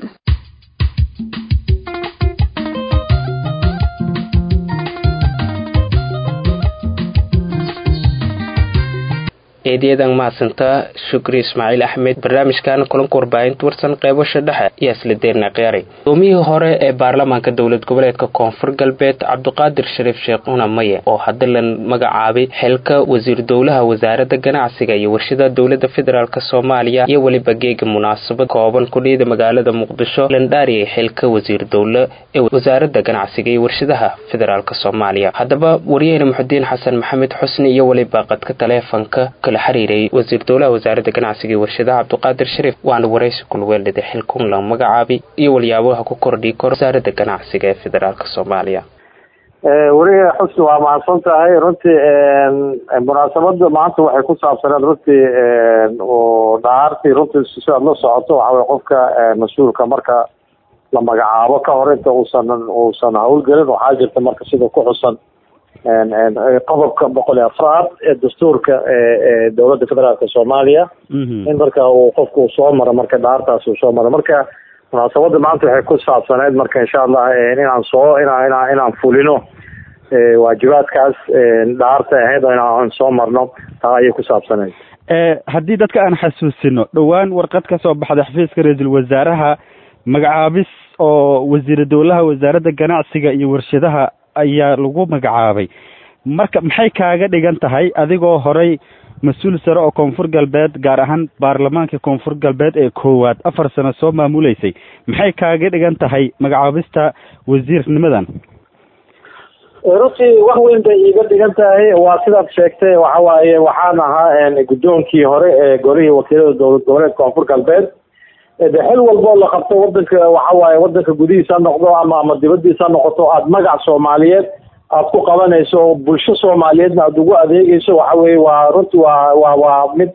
eedayadan mahadsantaa shukri ismaaciil axmed barnaamijkan kulanka warbaahinta warsan qeybasha dhexe ayaa isla deerna qiyaaray gudoomiyihii hore ee baarlamaanka dowlad goboleedka koonfur galbeed cabdiqaadir shariif sheekh una maye oo hadda la magacaabay xilka wasiir dowlaha wasaaradda ganacsiga iyo warshada dowlada federaalk soomaaliya iyo weliba geega munaasabad kooban kudhiyada magaalada muqdisho landhaariyay xilka wasiir dowle ee wasaaradda ganacsiga iyo warshadaha federaalk soomaaliya haddaba wariyahena muxudiin xasan maxamed xusni iyo weliba qadka taleefanka kala la xiriiray wasiir dowlaha wasaaradda ganacsiga iyo warshadaha cabdiqaadir shariif waana waraysi kulweeldhida xilkun la magacaabay iyo walyaabaha ku kordhi karo wasaaradda ganacsiga ee federaalk soomaaliya weliga xusni waa mahadsan tahay runtii munaasabada maanta waxay ku saabsaneed runtii oo dhaartii runtii sidaad la socoto waxa weye qofka mas-uulka marka la magacaabo ka hor inta uusan uusan hawlgelin waxaa jirta marka sida ku xusan qodobka boqol iyo afraad ee dastuurka ee dowladda federaalka soomaaliya in marka uu qofku uu soo maro marka dhaartaas uu soo maro marka munaasabada maanta waxay ku saabsaneyd marka insha allah inaan soo inaa inaa inaan fulino waajibaadkaas dhaarta ahayd oo inaan soo marno taa ayay ku saabsaneyd haddii dadka aan xasuusino dhowaan warqad ka soo baxday xafiiska ra-iisul wasaaraha magacaabis oo wasiira dowlaha wasaaradda ganacsiga iyo warshadaha ayaa lagu magacaabay marka maxay kaaga dhigan tahay adigoo horay mas-uul sare oo koonfur galbeed gaar ahaan baarlamaanka koonfur galbeed ee koowaad afar sano soo maamuleysay maxay kaaga dhigan tahay magacaabista wasiirnimadan runtii wax weyn bay iiga dhigan tahay waa sidaad sheegtay waxa waaye waxaan ahaa guddoonkii hore ee golihii wakiilada dowlad goboleed koonfur galbeed de xil walboo la qabto wadanka waxa waaye wadanka gudihiisa ha noqdo ama ama dibadiisa ha noqoto aada magac soomaaliyeed aada ku qabanayso oo bulsho soomaaliyeedna aada ugu adeegeyso waxa weye waa runtii waa waa waa mid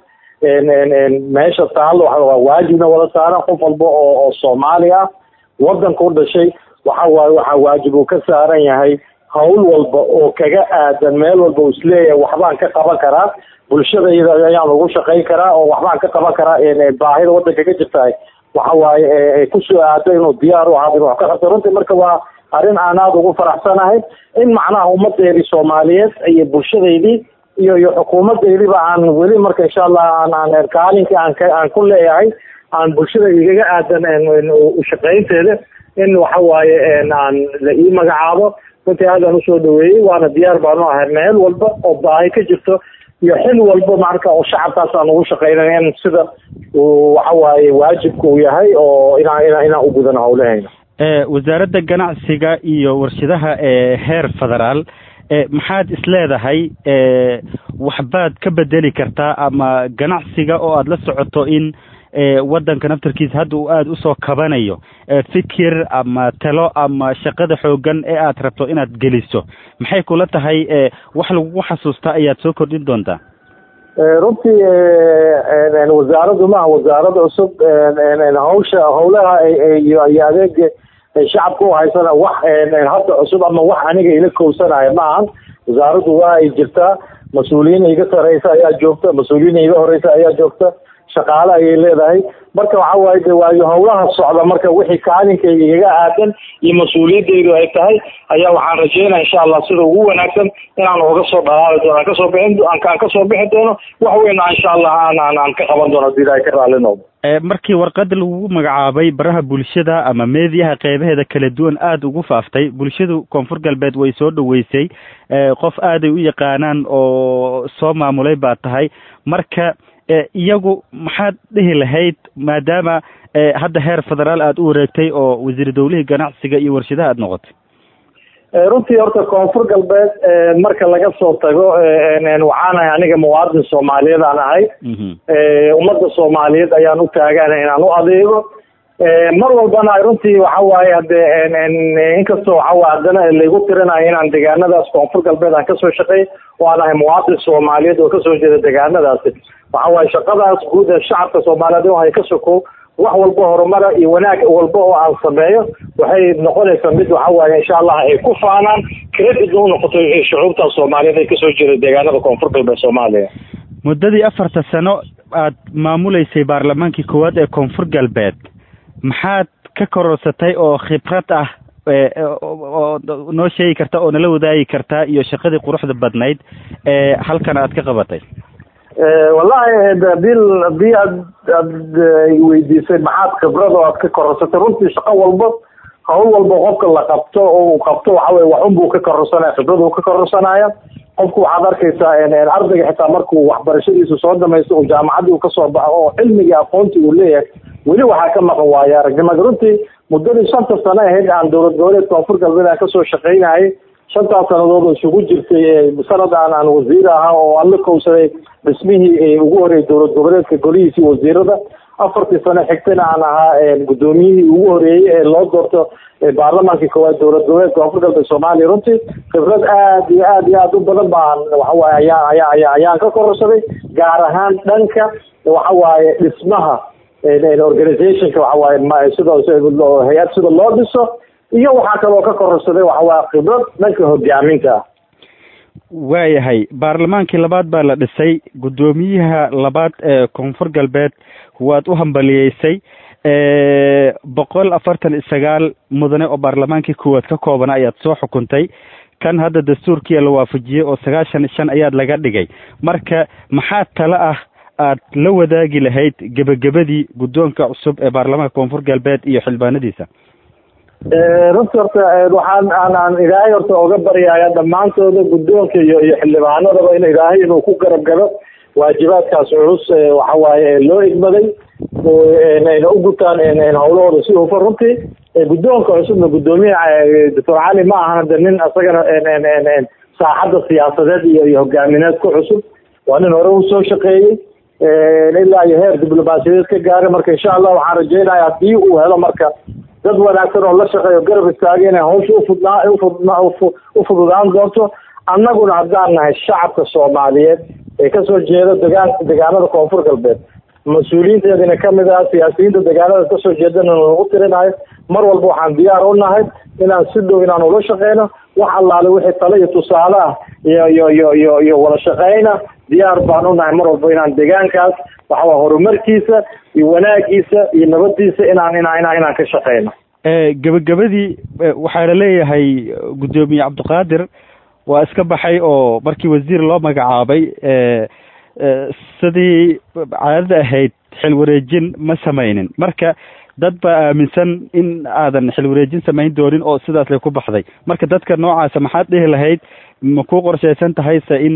meesha taalo waa waajibna wada saaran qof walba oo oo soomaali ah wadanka u dhashay waxa waaye waxaa waajib uu ka saaran yahay hawl walba oo kaga aadan meel walba uu isleeyahay waxbaan ka qaban karaa bulshadayda ayaan ugu shaqayn karaa oo waxbaan ka qaban karaa baahida wadanka ka jirtahay waxa waaye kusoo aado inuu diyaar u ahaado inuu wax ka qabto runtii marka waa arrin aan aada ugu faraxsanahay in macnaha ummadeedii soomaaliyeed iyo bulshadaydii iyo iyo xukuumadaydiiba aan weli marka insha allah aan aan kaalinkii aan ka aan ku leeyahay aan bulshada igaga aadan ushaqaynteeda in waxa waaye aan la ii magacaabo runtii aadaan usoo dhaweeyey waana diyaar baanu ahay meel walba oo baahi ka jirto iyo xil walba marka oo shacabkaas aan ugu shaqaynay in sida uu waxa waaye waajibka uu yahay oo inaan inaan inaan u gudano hawlahayna wasaaradda ganacsiga iyo warshadaha ee heer federaal maxaad isleedahay waxbaad ka bedeli kartaa ama ganacsiga oo aada la socoto in wadanka naftarkiisa hadda uu aada usoo kabanayo fikir ama talo ama shaqada xoogan ee aad rabto inaad geliso maxay kula tahay wax lagugu xasuustaa ayaad soo kordhin doontaa runtii wasaaraddu maaha wasaarada cusub hawsha hawlaha iyo iyo adeega shacabka u haysana wax hadda cusub ama wax aniga ila kowsanaya ma ahan wasaaraddu waa ay jirtaa mas-uuliyiin iga sareysa ayaa joogta mas-uuliyiin iga horeysa ayaa joogta shaqaale ayay leedahay marka waxa waaye de waayo hawlaha socda marka wixii kaalinkayga igaga aadan iyo mas-uuliyadeydu ay tahay ayaa waxaan rajeynaya insha allah sida ugu wanaagsan inaan uga soo dhalaali doono aan kasoo bixin aan kasoo bixi doono wax weyna insha allah aan aan aan ka qaban doono hadii ilahay ka raali noqdo markii warqada lagu magacaabay baraha bulshada ama meediyaha qeybaheeda kala duwan aada ugu faaftay bulshadu koonfur galbeed way soo dhaweysay qof aaday u yaqaanaan oo soo maamulay baa tahay marka iyagu maxaad dhihi lahayd maadaama hadda heer federaal aada u wareegtay oo wasiir dowlihii ganacsiga iyo warshadaha aada noqotay runtii horta koonfur galbeed marka laga soo tago waxaanahay aniga muwaadin soomaaliyeed aan ahay ummadda soomaaliyeed ayaan u taagana inaan u adeego mar walbana runtii waxa waaye hadee inkastoo waxawaaye haddana laygu tirinayo inaan deegaanadaas koonfur galbeed aan kasoo shaqeey oo aan ahay muwaadin soomaaliyeed oo kasoo jeeda deegaanadaasi waxa waaye shaqadaas guud ee shacabka soomaaliyeed in ay ka sokow wax walba horumara iyo wanaag walba oo aan sameeyo waxay noqonaysaa mid waxa waaye insha allah ay ku faanaan credit u noqoto shucuubta soomaaliyeed ay kasoo jeeda deegaanada koonfur galbeed soomaaliya muddadii afarta sano aad maamuleysay baarlamaankii koowaad ee koonfur galbeed maxaad ka kororsatay oo khibrad ah oo noo sheegi karta oo nala wadaagi kartaa iyo shaqadii quruxda badnayd ee halkan aad ka qabatay wallahi hadii hadii aad aad weydiisay maxaad khibrad oo aad ka kororsatay runtii shaqo walba hawl walba qofka la qabto oo uu qabto waxa weye waxun buu ka kororsanaya khibrad uu ka kororsanaya qofku waxaad arkaysaa ardayga xitaa markuu waxbarashadiisa soo dhamaysto uu jaamacaddii uu kasoo baxo oo cilmigii aqoontii uu leeyahay weli waxaa ka maqan waayo aragnimada runtii muddadii shanta sano ahayd aan dowlad goboleed koonfur galbeed aan kasoo shaqaynayay shantaas sannadood oo isugu jirtay sanad aan aan wasiir ahaa oo aan la kowsaday dhismihii ugu horreeyay dowlad goboleedka golihiisii wasiirada afartii sano xigtana aan ahaa guddoomiyihii ugu horeeyey ee loo doorto baarlamaankii koowaad dowlad goboleedka koonfur galbeed soomaaliya runtii khibrad aad iyo aad iyo aad u badan baan waxawaaye ayaa ayaa ayaa ayaan ka kororsaday gaar ahaan dhanka waxawaaye dhismaha organizationka waxawaaye sida hay-ad sida loo dhiso iyo waxaa kaloo ka kororsaday waxawaaye khibrad dhanka hogaaminta ah waayahay baarlamaankii labaad baa la dhisay guddoomiyaha labaad ee koonfur galbeed waad u hambaliyeysay boqol afartan iyo sagaal mudane oo baarlamaankii koowaad ka koobana ayaad soo xukuntay kan hadda dastuurkiia la waafajiyey oo sagaashan shan ayaad laga dhigay marka maxaa tale ah aad la wadaagi lahayd gebagabadii guddoonka cusub ee baarlamaanka koonfur galbeed iyo xildhibaanadiisa runti horta waxaan aan aan ilaahay horta oga baryaya dhammaantooda guddoonka iyo iyo xildhibaanadaba in ilaahay inuu ku garab galo waajibaadkaas culus waxawaaye loo igmaday ayna u gutaan hawlahooda si hufan runtii guddoonka cusubna guddoomiyaha doctor cali ma ahan de nin isagana saaxadda siyaasadeed iyo iyo hogaamineed ku cusub waa nin hore usoo shaqeeyey ilaa iyo heer diblomaasiyadeed ka gaaray marka insha allah waxaan rajeynaya haddii uu helo marka dad wanaagsan oo la shaqeeyo garab istaagay inay hawsha ufudnaa ufudnaa u fududaan doonto annaguna haddaan nahay shacabka soomaaliyeed ee kasoo jeeda degaan degaanada koonfur galbeed mas-uuliyiinteedina kamid ah siyaasiyiinta degaanada kasoo jeedana nagu tirinayo mar walba waxaan diyaar u nahay inaan si dhow inaan ula shaqeyno wax allaale wixii tale iyo tusaale ah iyo iyo iyo iyo iyo wada shaqeyna diyaar baan u nahay mar walba inaan degaankaas waxawaa horumarkiisa iyo wanaagiisa iyo nabadiisa inaan inaan inaan inaan ka shaqeyno gebagabadii waxaa la leeyahay guddoomiye cabdiqaadir waa iska baxay oo markii wasiir loo magacaabay sidii caadada ahayd xil wareejin ma samaynin marka dad baa aaminsan in aadan xil wareejin samayn doonin oo sidaas lay ku baxday marka dadka noocaasa maxaad dhihi lahayd ma ku qorshaysan tahayse in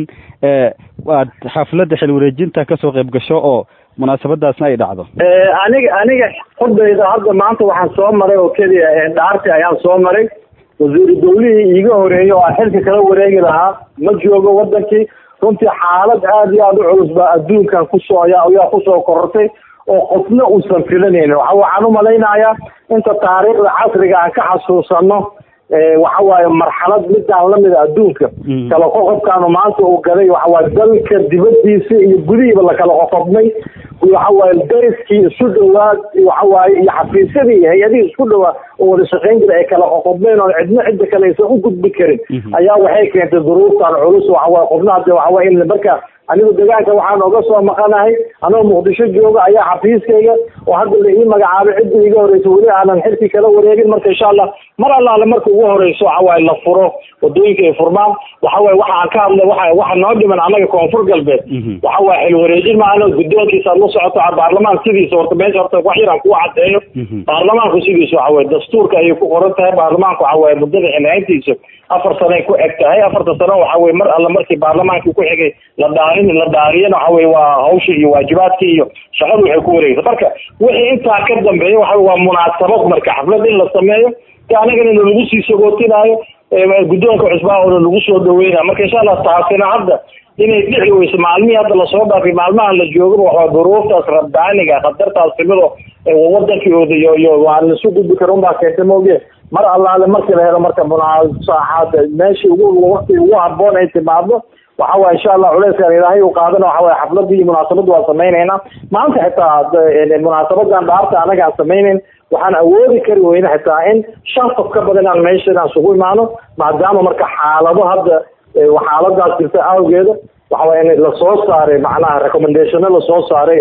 aad xafladda xil wareejinta kasoo qayb gasho oo munaasabadaasna ay dhacdo aniga aniga xudayda hadda maanta waxaan soo maray oo keliya dhaarti ayaan soo maray wasiiru dawlihii iiga horeeyey oo aan xilka kala wareegi lahaa ma joogo wadankii runtii xaalad aada iyo aada u culus baa adduunkan kusoo ayaa ayaa kusoo korortay oo qofna uusan filanaynin waxa waxaan u malaynayaa inta taariikhda casriga aan ka xasuusano waxa waaye marxalad midaan lamida adduunka kala qoqobkaanu maanta uu galay waxawaaye dalka dibadiisa iyo gudihiiba lakala qoqobnay waxawaaye dariskii isu dhawaad waxawaaye iyo xafiisyadii iyo hay-adihii isku dhawaa oo wada shaqayn jira ay kala qoqobmeen oo cidno cidda kale aysan u gudbi karin ayaa waxay keentay duruuftan culus waxawaaye qofna hadde waxawaaye in marka anigu degaanka waxaan oga soo maqanahay anoo muqdisho jooga ayaa xafiiskayga oo hadda la ii magacaabay cidda iiga horeysa weli aanan xilkii kala wareegin marka insha allah mar allaale marka ugu horeyso waxawaaye la furo wadooyinka ay furmaan waxawaaye waxa aan ka hadlay waxa waxa noo dhiman annaga koonfur galbeed waxawaaye xil wareejin maano guddoonkiisa aad la socoto baarlamaan sidiisa horta meesha horta wax yar aan kugu cadeeyo baarlamaanku sidiisa waxawaaye dastuurka ayay ku qoran tahay baarlamaanku waxawaaye muddada xilhayntiisa afar sanay ku eg tahay afarta sano waxaweye mar alla markii baarlamaankii ku xigay la dhaarin la dhaariyana waxaweye waa hawsha iyo waajibaadkii iyo shaqadu waxay ku wareegaysa marka wixii intaa ka dambeeya waxa waa munaasabad marka xaflad in la sameeyo si anagana lagu sii sagootinaayo guddoonka cusbaa oona lagu soo dhaweynayo marka insha allah taasina hadda inay dhici weyso maalmihii hadda lasoo dhaafay maalmahan la joogaba waxaa duruuftaas rabbaaniga khatartaas timido wadankii iyo iyo waa lasu gudbi kara unbaa keentay maoge mar allaale markii la helo marka munaasaxaad meeshii ugu waqti ugu haboon ay timaado waxa waye insha allah culeyskan ilaahay u qaadana waxa waye xafladii iyo munaasabadda waan samaynaynaa maanta xitaa munaasabadan dhaarta anaga aan samaynayn waxaan awoodi kari weyne xitaa in shan qof ka badan aan meesha inaan isugu imaano maadaama marka xaalado hadda xaaladaas jirta awgeeda waxaway in lasoo saaray macnaha recommendationo lasoo saaray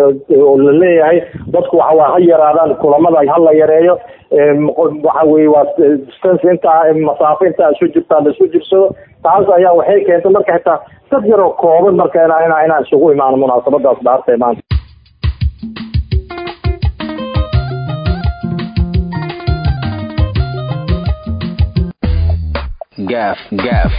oo la leeyahay dadku waxaway ha yaraadaan kulamada hala yareeyo waxa weye waa distance intaa masaafo intaa isu jirtaa la isu jirsado taas ayaa waxay keentay marka xitaa dad yaroo kooban marka ina ina inaan isugu imaano munaasabadaas dhaartay maanta gaaf gaaf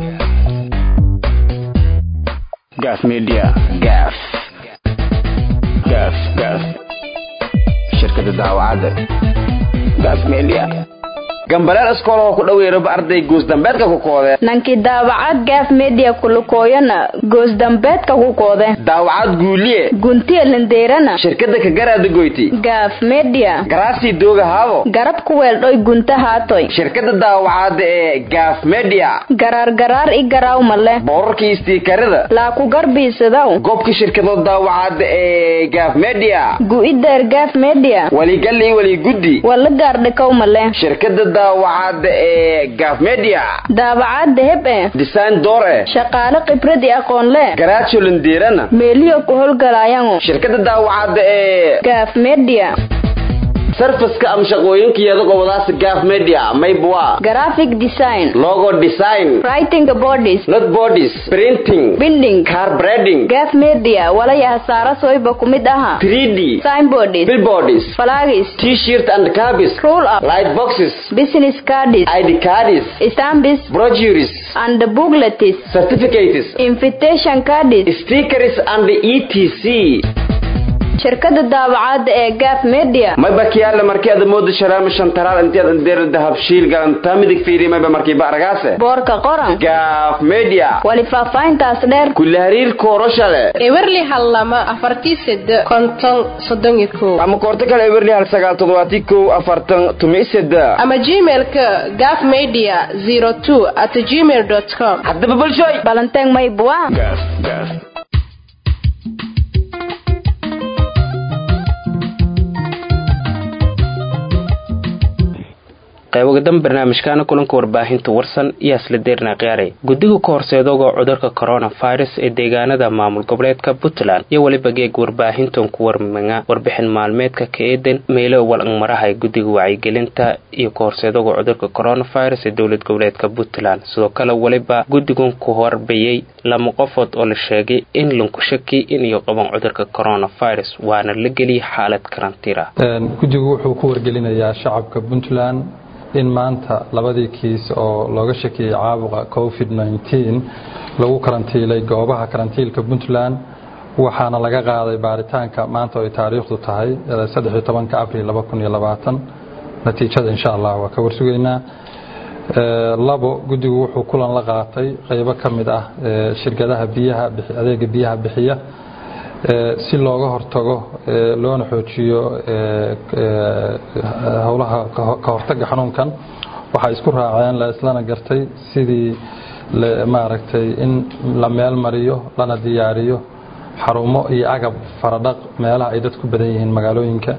gaaf media gaaf gaaf gaaf shirkada daawacadda gaaf media gambaleel iskool oo ku dhaweeraba arday goosdambeedka ku koode nankii daawacad gaaf media kulukooyana goosdambeedka ku koode daawacad guuliye guntiya lindeerana shirkada kagaraada goyti gaaf media garaasii dooga haabo garab ku weeldhoy gunta haatoy shirkada daawacada ee gaaf media garaar garaar i garaaw male boorarkii istiikarada laa ku garbiisadaw goobka shirkadood daawacada ee gaaf media gu'ideer gaaf media waligal iyo waliguddi wala gaardhikow male shirkada daawacada ee gaaf media daawacad deheb e design door eh shaqaale khibrad i aqoon le garaajo lindeerana meeliyo ku howlgalaayango shirkada daawacada ee gaaf media sarfaska ama shaqooyinkeeda gobolaas gaaf media maybwa graphic design logo design writing bodies not bodies printing binding car breading gaaf media walaya hasaara soyba ku mid aha 3d signboards billboards flags t-shirt and cabis roll up light boxes business cards id cards stamps brochures and booklets certificates invitation cards stickers and etc shirkada daawacada ee gaaf media mayba kiyaale markii aad moodo sharaama shantaraal intii aad indeer dahab shiil galantaa midig fiiri mayba markii ba aragaase boorka qoran gaaf media wali faahfaahintaas dheer kulle hariir kooroshale ewerli hal lama afartii sede konton soddon iyo kow ama koorto kale ewerli hal sagaal toddobaatii kow afartan tumi sede ama gmailka gaaf media zero two at gmail dot com haddaba bulshooy balanteeng maybua qaybogadan barnaamijkaana kulanka warbaahinta warsan iyo asla deerna khiyaaray guddiga ka horseedooga cudurka coronavirus ee deegaanada maamul goboleedka puntland iyo weliba geeg warbaahintan ku warmanga warbixin maalmeedka ka eedan meelo walangmarahay guddiga wacyigelinta iyo ka horseedooga cudurka coronavirus ee dowlad goboleedka puntland sidoo kale weliba guddigan ku horbayay lama qofood oo la sheegay in lanku shaki in iyo qaban cudurka coronavirus waana la geliyay xaalad karantiira guddigu wuxuu ku wargelinayaa shacabka puntland in maanta labadii kiis oo looga shakiyey caabuqa covid nteen lagu karantiilay goobaha karantiilka puntland waxaana laga qaaday baaritaanka maanta oo ay taariikhdu tahay saddexiyo tobanka abril laba kun iyo labaatan natiijada insha allah waa ka warsugaynaa labo guddigu wuxuu kulan la qaatay qeybo ka mid ah shirkadaha biyaha adeega biyaha bixiya si looga hortago loona xoojiyo howlaha ka hortaga xanuunkan waxay isku raaceen la islana gartay sidii maaragtay in la meel mariyo lana diyaariyo xarumo iyo agab faradhaq meelaha ay dadku badan yihiin magaalooyinka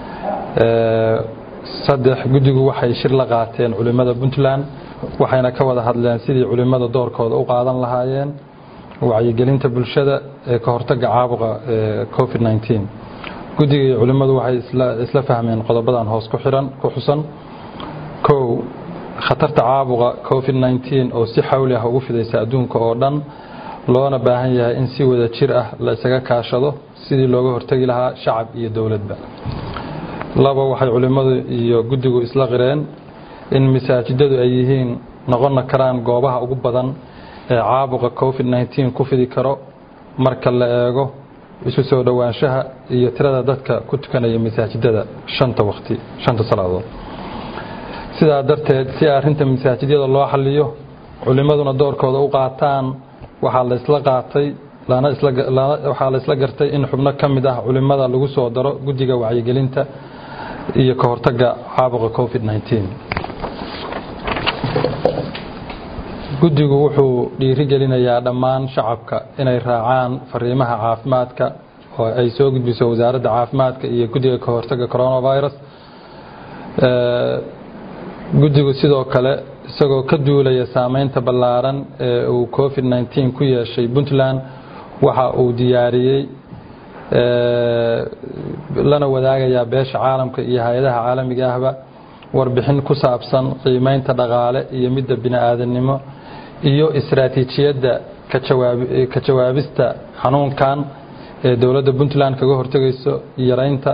saddex guddigu waxay shir la qaateen culimmada puntland waxayna ka wada hadleen sidii culimmada doorkooda u qaadan lahaayeen wacyigelinta bulshada ee ka hortaga caabuqa covid nteen guddiga iyo culimmadu waxay isla fahmeen qodobadan hoos ku xiran ku xusan kow khatarta caabuqa covid nteen oo si xawli ah ugu fidaysa adduunka oo dhan loona baahan yahay in si wada jir ah la isaga kaashado sidii looga hortagi lahaa shacab iyo dowladba laba waxay culimmadu iyo guddigu isla qireen in masaajidadu ay yihiin noqon karaan goobaha ugu badan ee caabuqa covid nteen ku fidi karo marka la eego isu soo dhowaanshaha iyo tirada dadka ku tukanaya masaajidada shanta waqti shanta salaadood sidaa darteed si arrinta masaajidyada loo xaliyo culimmaduna doorkooda u qaataan waxaa la isla qaatay waxaa la isla gartay in xubno ka mid ah culimmada lagu soo daro guddiga wacyigelinta iyo ka hortaga caabuqa covid nteen guddigu wuxuu dhiiri gelinayaa dhammaan shacabka inay raacaan fariimaha caafimaadka oo ay soo gudbiso wasaaradda caafimaadka iyo guddiga ka hortaga coronavirus guddigu sidoo kale isagoo ka duulaya saameynta ballaaran ee uu covid nteen ku yeeshay puntland waxa uu diyaariyey lana wadaagayaa beesha caalamka iyo hay-adaha caalamiga ahba warbixin ku saabsan qiimeynta dhaqaale iyo midda bini-aadamnimo iyo istaraatiijiyadda ka jawaabista xanuunkan ee dowladda puntland kaga hortegayso yareynta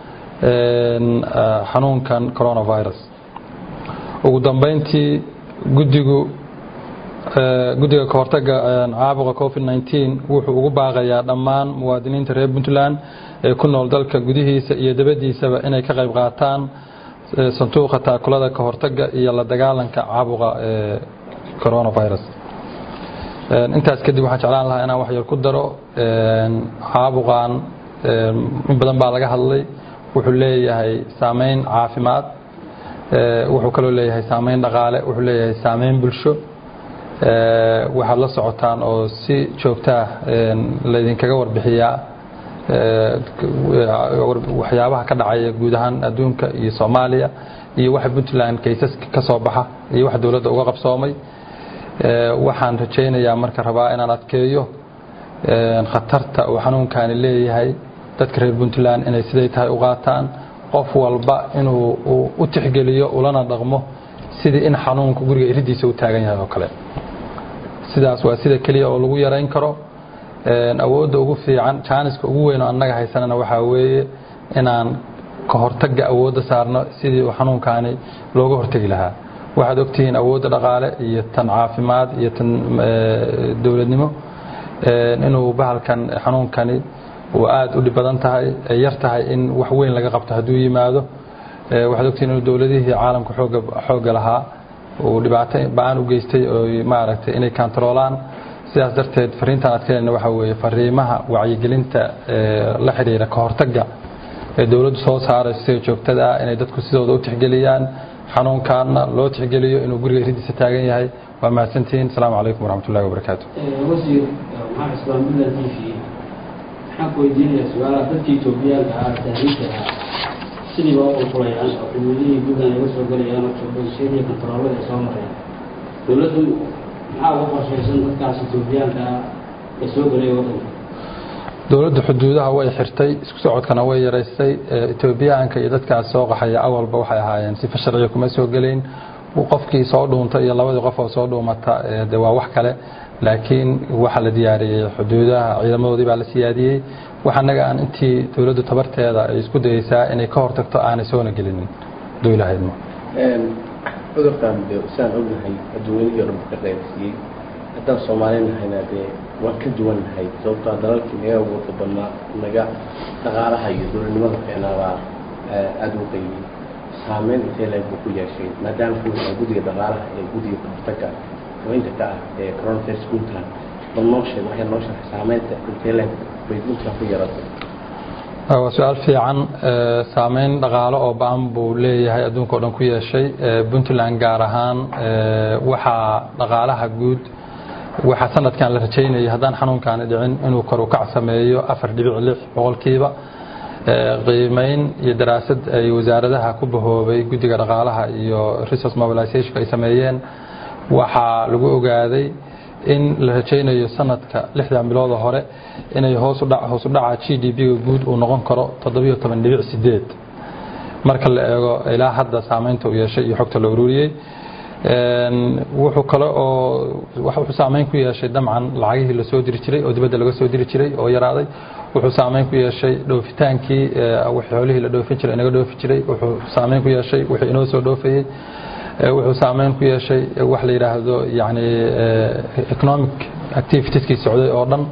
xanuunkan coronavirus ugu dambeyntii guddigu guddiga ka hortaga caabuqa covid nteen wuxuu ugu baaqayaa dhammaan muwaadiniinta reer puntland ee ku nool dalka gudihiisa iyo dabadiisaba inay ka qayb qaataan sanduuqa taakulada ka hortaga iyo la dagaalanka caabuqa coronavirus intaas kadib waxaan jeclaan lahaa inaan wax yar ku daro caabuqan in badan baa laga hadlay wuxuu leeyahay saameyn caafimaad wuxuu kaloo leeyahay saameyn dhaqaale wuxuu leeyahay saameyn bulsho waxaad la socotaan oo si joogto ah laydinkaga warbixiyaa waxyaabaha ka dhacaya guud ahaan adduunka iyo soomaaliya iyo waxa puntland kaysaska ka soo baxa iyo wax dowladda uga qabsoomay waxaan rajaynayaa marka rabaa inaan adkeeyo khatarta uu xanuunkani leeyahay dadka reer puntland inay siday tahay u qaataan qof walba inuu u tixgeliyo ulana dhaqmo sidii in xanuunku guriga iridiisa u taagan yahay oo kale sidaas waa sida keliya oo lagu yarayn karo awoodda ugu fiican jaaniska ugu weyn oo annaga haysanana waxaa weeye inaan ka hortagga awoodda saarno sidii uu xanuunkaani looga hortegi lahaa waxaad ogtihiin awoodda dhaqaale iyo tan caafimaad iyo tan dowladnimo inuu bahalkan xanuunkani uu aada u dhib badan tahay ay yar tahay in wax weyn laga qabto hadduu yimaado waxaad ogtihiin inuu dowladihii caalamka xooga xoogga lahaa uu dhibaato ba-aan u geystay oo maaragtay inay kantaroolaan sidaas darteed fariintaan adkeynayna waxaa weeye fariimaha wacyigelinta la xidhiira ka hortagga ee dowladdu soo saarayso sida joogtada ah inay dadku sidooda u tixgeliyaan xanuunkaana loo tixgeliyo inuu guriga iridiisa taagan yahay waa mahadsantihiin asalaamu calaykum waraxmatullahi wabarakaatu wasiir maxamed islaan midland t v waxaan ku weydiinayaa su-aalaha dadkii etoobiyaanka ahaa tahriibka ahaa sidiiba u qulqulayaan oo xuduudihii puntland ay uga soo gelayaan oo joogashadii kontaroolada ay soo mareen dowladdu maxaa uga qorshaysan dadkaas etoobiyaanka ah ee soo gelaya waddanka dowladda xuduudaha way xirtay isku socodkana way yaraystay etoobiyaanka iyo dadkaas soo qaxaya awalba waxay ahaayeen sifa sharciga kuma soo gelayn qofkii soo dhuunta iyo labadii qof oo soo dhuumata de waa wax kale laakiin waxaa la diyaariyey xuduudaha ciidamadoodii baa la siyaadiyey wax annaga aan intii dowladdu tabarteeda ay isku dayeysaa inay ka hortagto aanay soona gelinin dowlahaydmo cudurkan de saan ognahay adduunyadii o dhan ka qaybsiiyey haddaan soomaali nahayna dee waan ka duwan nahay sababtoo dalalkii naga awoodda badnaa naga dhaqaalaha iyo dowladnimada fiicnaabaa aada u qaybiyey saameyn intee leeg buu ku yeeshay maadaama kuwisaa guddiga dhaqaalaha ee guddiga kahortaga haweenka ka ah ee coronavirus puntland bal noo sheeg waxay noo sharxay saameynta intee leeg bay puntland ku yaratay waa su-aal fiican saameyn dhaqaalo oo ba-an buu leeyahay adduunka o dhan ku yeeshay puntland gaar ahaan waxaa dhaqaalaha guud waxaa sanadkan la rajaynayay haddaan xanuunkaani dhicin inuu kor u kac sameeyo afar dhibic lix boqolkiiba qiimeyn iyo daraasad ay wasaaradaha ku bahoobay guddiga dhaqaalaha iyo resource mobilization ay sameeyeen waxaa lagu ogaaday in la rajaynayo sanadka lixdan bilooda hore inay hoosu dhaca g d p-ga guud uu noqon karo toddobiyo toban dhibic sideed marka la eego ilaa hadda saameynta uu yeeshay iyo xogta la ururiyey wuxuu kale oo wuxuu saameyn ku yeeshay damcan lacagihii lasoo diri jiray oo dibadda laga soo diri jiray oo yaraaday wuxuu saameyn ku yeeshay dhoofitaankii xoolihii la dhoofin jiray inaga dhoofi jiray wuxuu saameyn ku yeeshay wixii inoo soo dhoofayey wuxuu saameyn ku yeeshay wax la yidhaahdo yani economic activitieskii socday oo dhan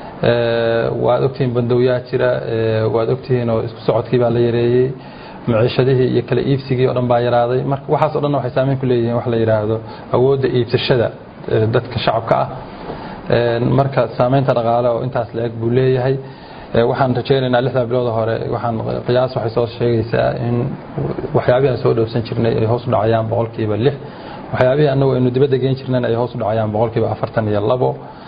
waad ogtihiin bandowyaa jira waad ogtihiin oo isku socodkii baa la yareeyey maciishadihii iyo kala iibsigii o dhan baa yaraaday marka waxaas o dhan waxay saameyn ku leeyihiin wax la yidhaahdo awoodda iibsashada dadka shacabka ah marka saameynta dhaqaale oo intaas la-eg buu leeyahay waxaan rajaynaynaa lixda bilooda hore waxaan qiyaas waxay soo sheegaysaa in waxyaabihii aan soo dhoofsan jirnay ay hoos u dhacayaan boqolkiiba lix waxyaabihii annagu aynu dibadda geen jirnayna ay hoos u dhacayaan boqolkiiba afartan iyo labo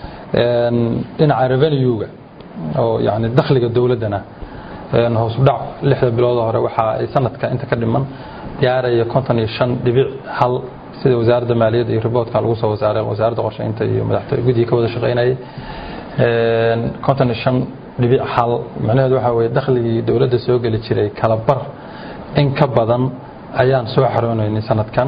dhinaca revenue-ga oo yani dakhliga dowladdana hoos u dhac lixda bilooda hore waxa ay sanadka inta ka dhiman gaaraya konton iyo shan dhibic hal sida wasaaradda maaliyadda iyo riboodka lagu soo wasaaray wasaaradda qorsheynta iyo madaxtooy guddiga ka wada shaqaynayay konton iyo shan dhibic hal macnaheedu waxaa weye dakhligii dowladda soo geli jiray kala bar in ka badan ayaan soo xaroonaynay sanadkan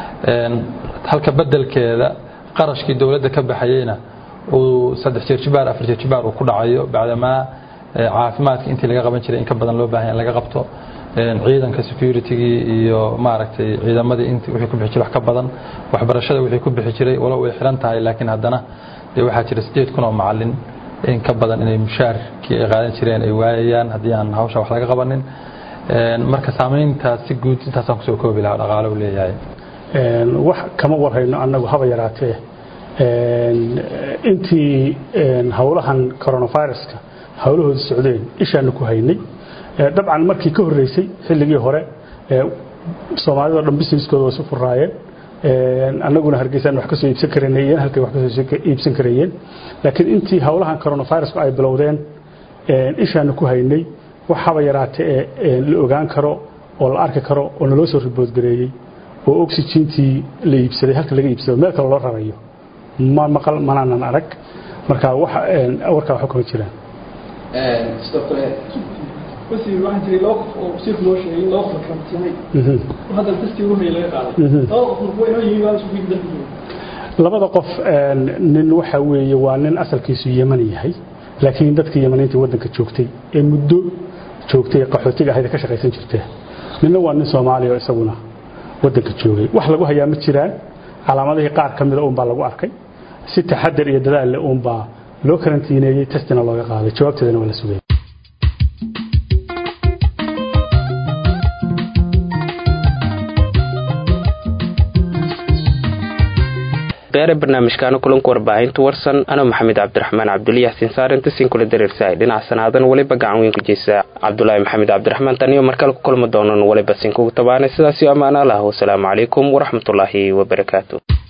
halka bedelkeeda qarashkii dowladda ka baxayeyna uu saddex jeer jibaar afar jeer jibaar uu ku dhacayo bacdamaa caafimaadka intii laga qaban jiray in ka badan loo baahan in laga qabto ciidanka securitygii iyo maaragtay ciidamadii int wixii ku bixi jiray wax ka badan waxbarashada wixii ku bixi jiray walow way xiran tahay laakiin haddana dee waxaa jira sideed kun oo macalin in ka badan inay mushaarkii ay qaadan jireen ay waayayaan haddii aan hawsha wax laga qabanin marka saamayntaas si guud intaasaan kusoo koobi lahaa dhaqaale u leeyahay wax kama warhayno annagu haba yaraatee intii howlahan coronaviruska howlahooda socdeen ishaanu ku haynay dabcan markii ka horreysay xilligii hore soomaalida o dhan businesskooda way isu furaayeen annaguna hargeysaan wax kasoo iibsan karanayeen halkay wax kasoo iibsan karayeen laakiin intii howlahan coronavirusku ay bilowdeen ishaanu ku haynay wax haba yaraatee la ogaan karo oo la arki karo oo naloo soo riboodgareeyey oo oxygentii la iibsaday halka laga iibsado meel kale loo rarayo ma maqal manaanan arag marka wax warkaa waxba kama jiraan sidoo kale wasiir waxaa jiray laba qof oo wasiirku noo sheegay in laba qof la karantiinay oo haddana testii ugu horreeyay laga qaaday laba qof marka inoo yimi waa isugu dalka yimi labada qof nin waxa weeye waa nin asalkiisu yeman yahay laakiin dadka yemaniinta waddanka joogtay ee muddo joogtay qaxootiga ahayd ka shaqaysan jirtee ninna waa nin soomaaliya oo isaguna waddanka joogay wax lagu hayaa ma jiraan calaamadihii qaar ka mida uunbaa lagu arkay si taxadar iyo dadaal leh uunbaa loo karantiineeyey testina looga qaaday jawaabteedana waa la sugayay beere barnaamijkaana kulanka warbaahinta warsan anoo maxamed cabdiraxmaan cabduliya xasiin saarenta siin kula dareersahay dhinaca sanaadan weliba gacan weyn ku jeysa cabdulaahi maxamed cabdiraxmaan taniyo markale ku kulma doonan weliba siin kugu tabaanay sidaasiyo ammaan allah wasalaamu calaykum waraxmatullaahi wabarakaatu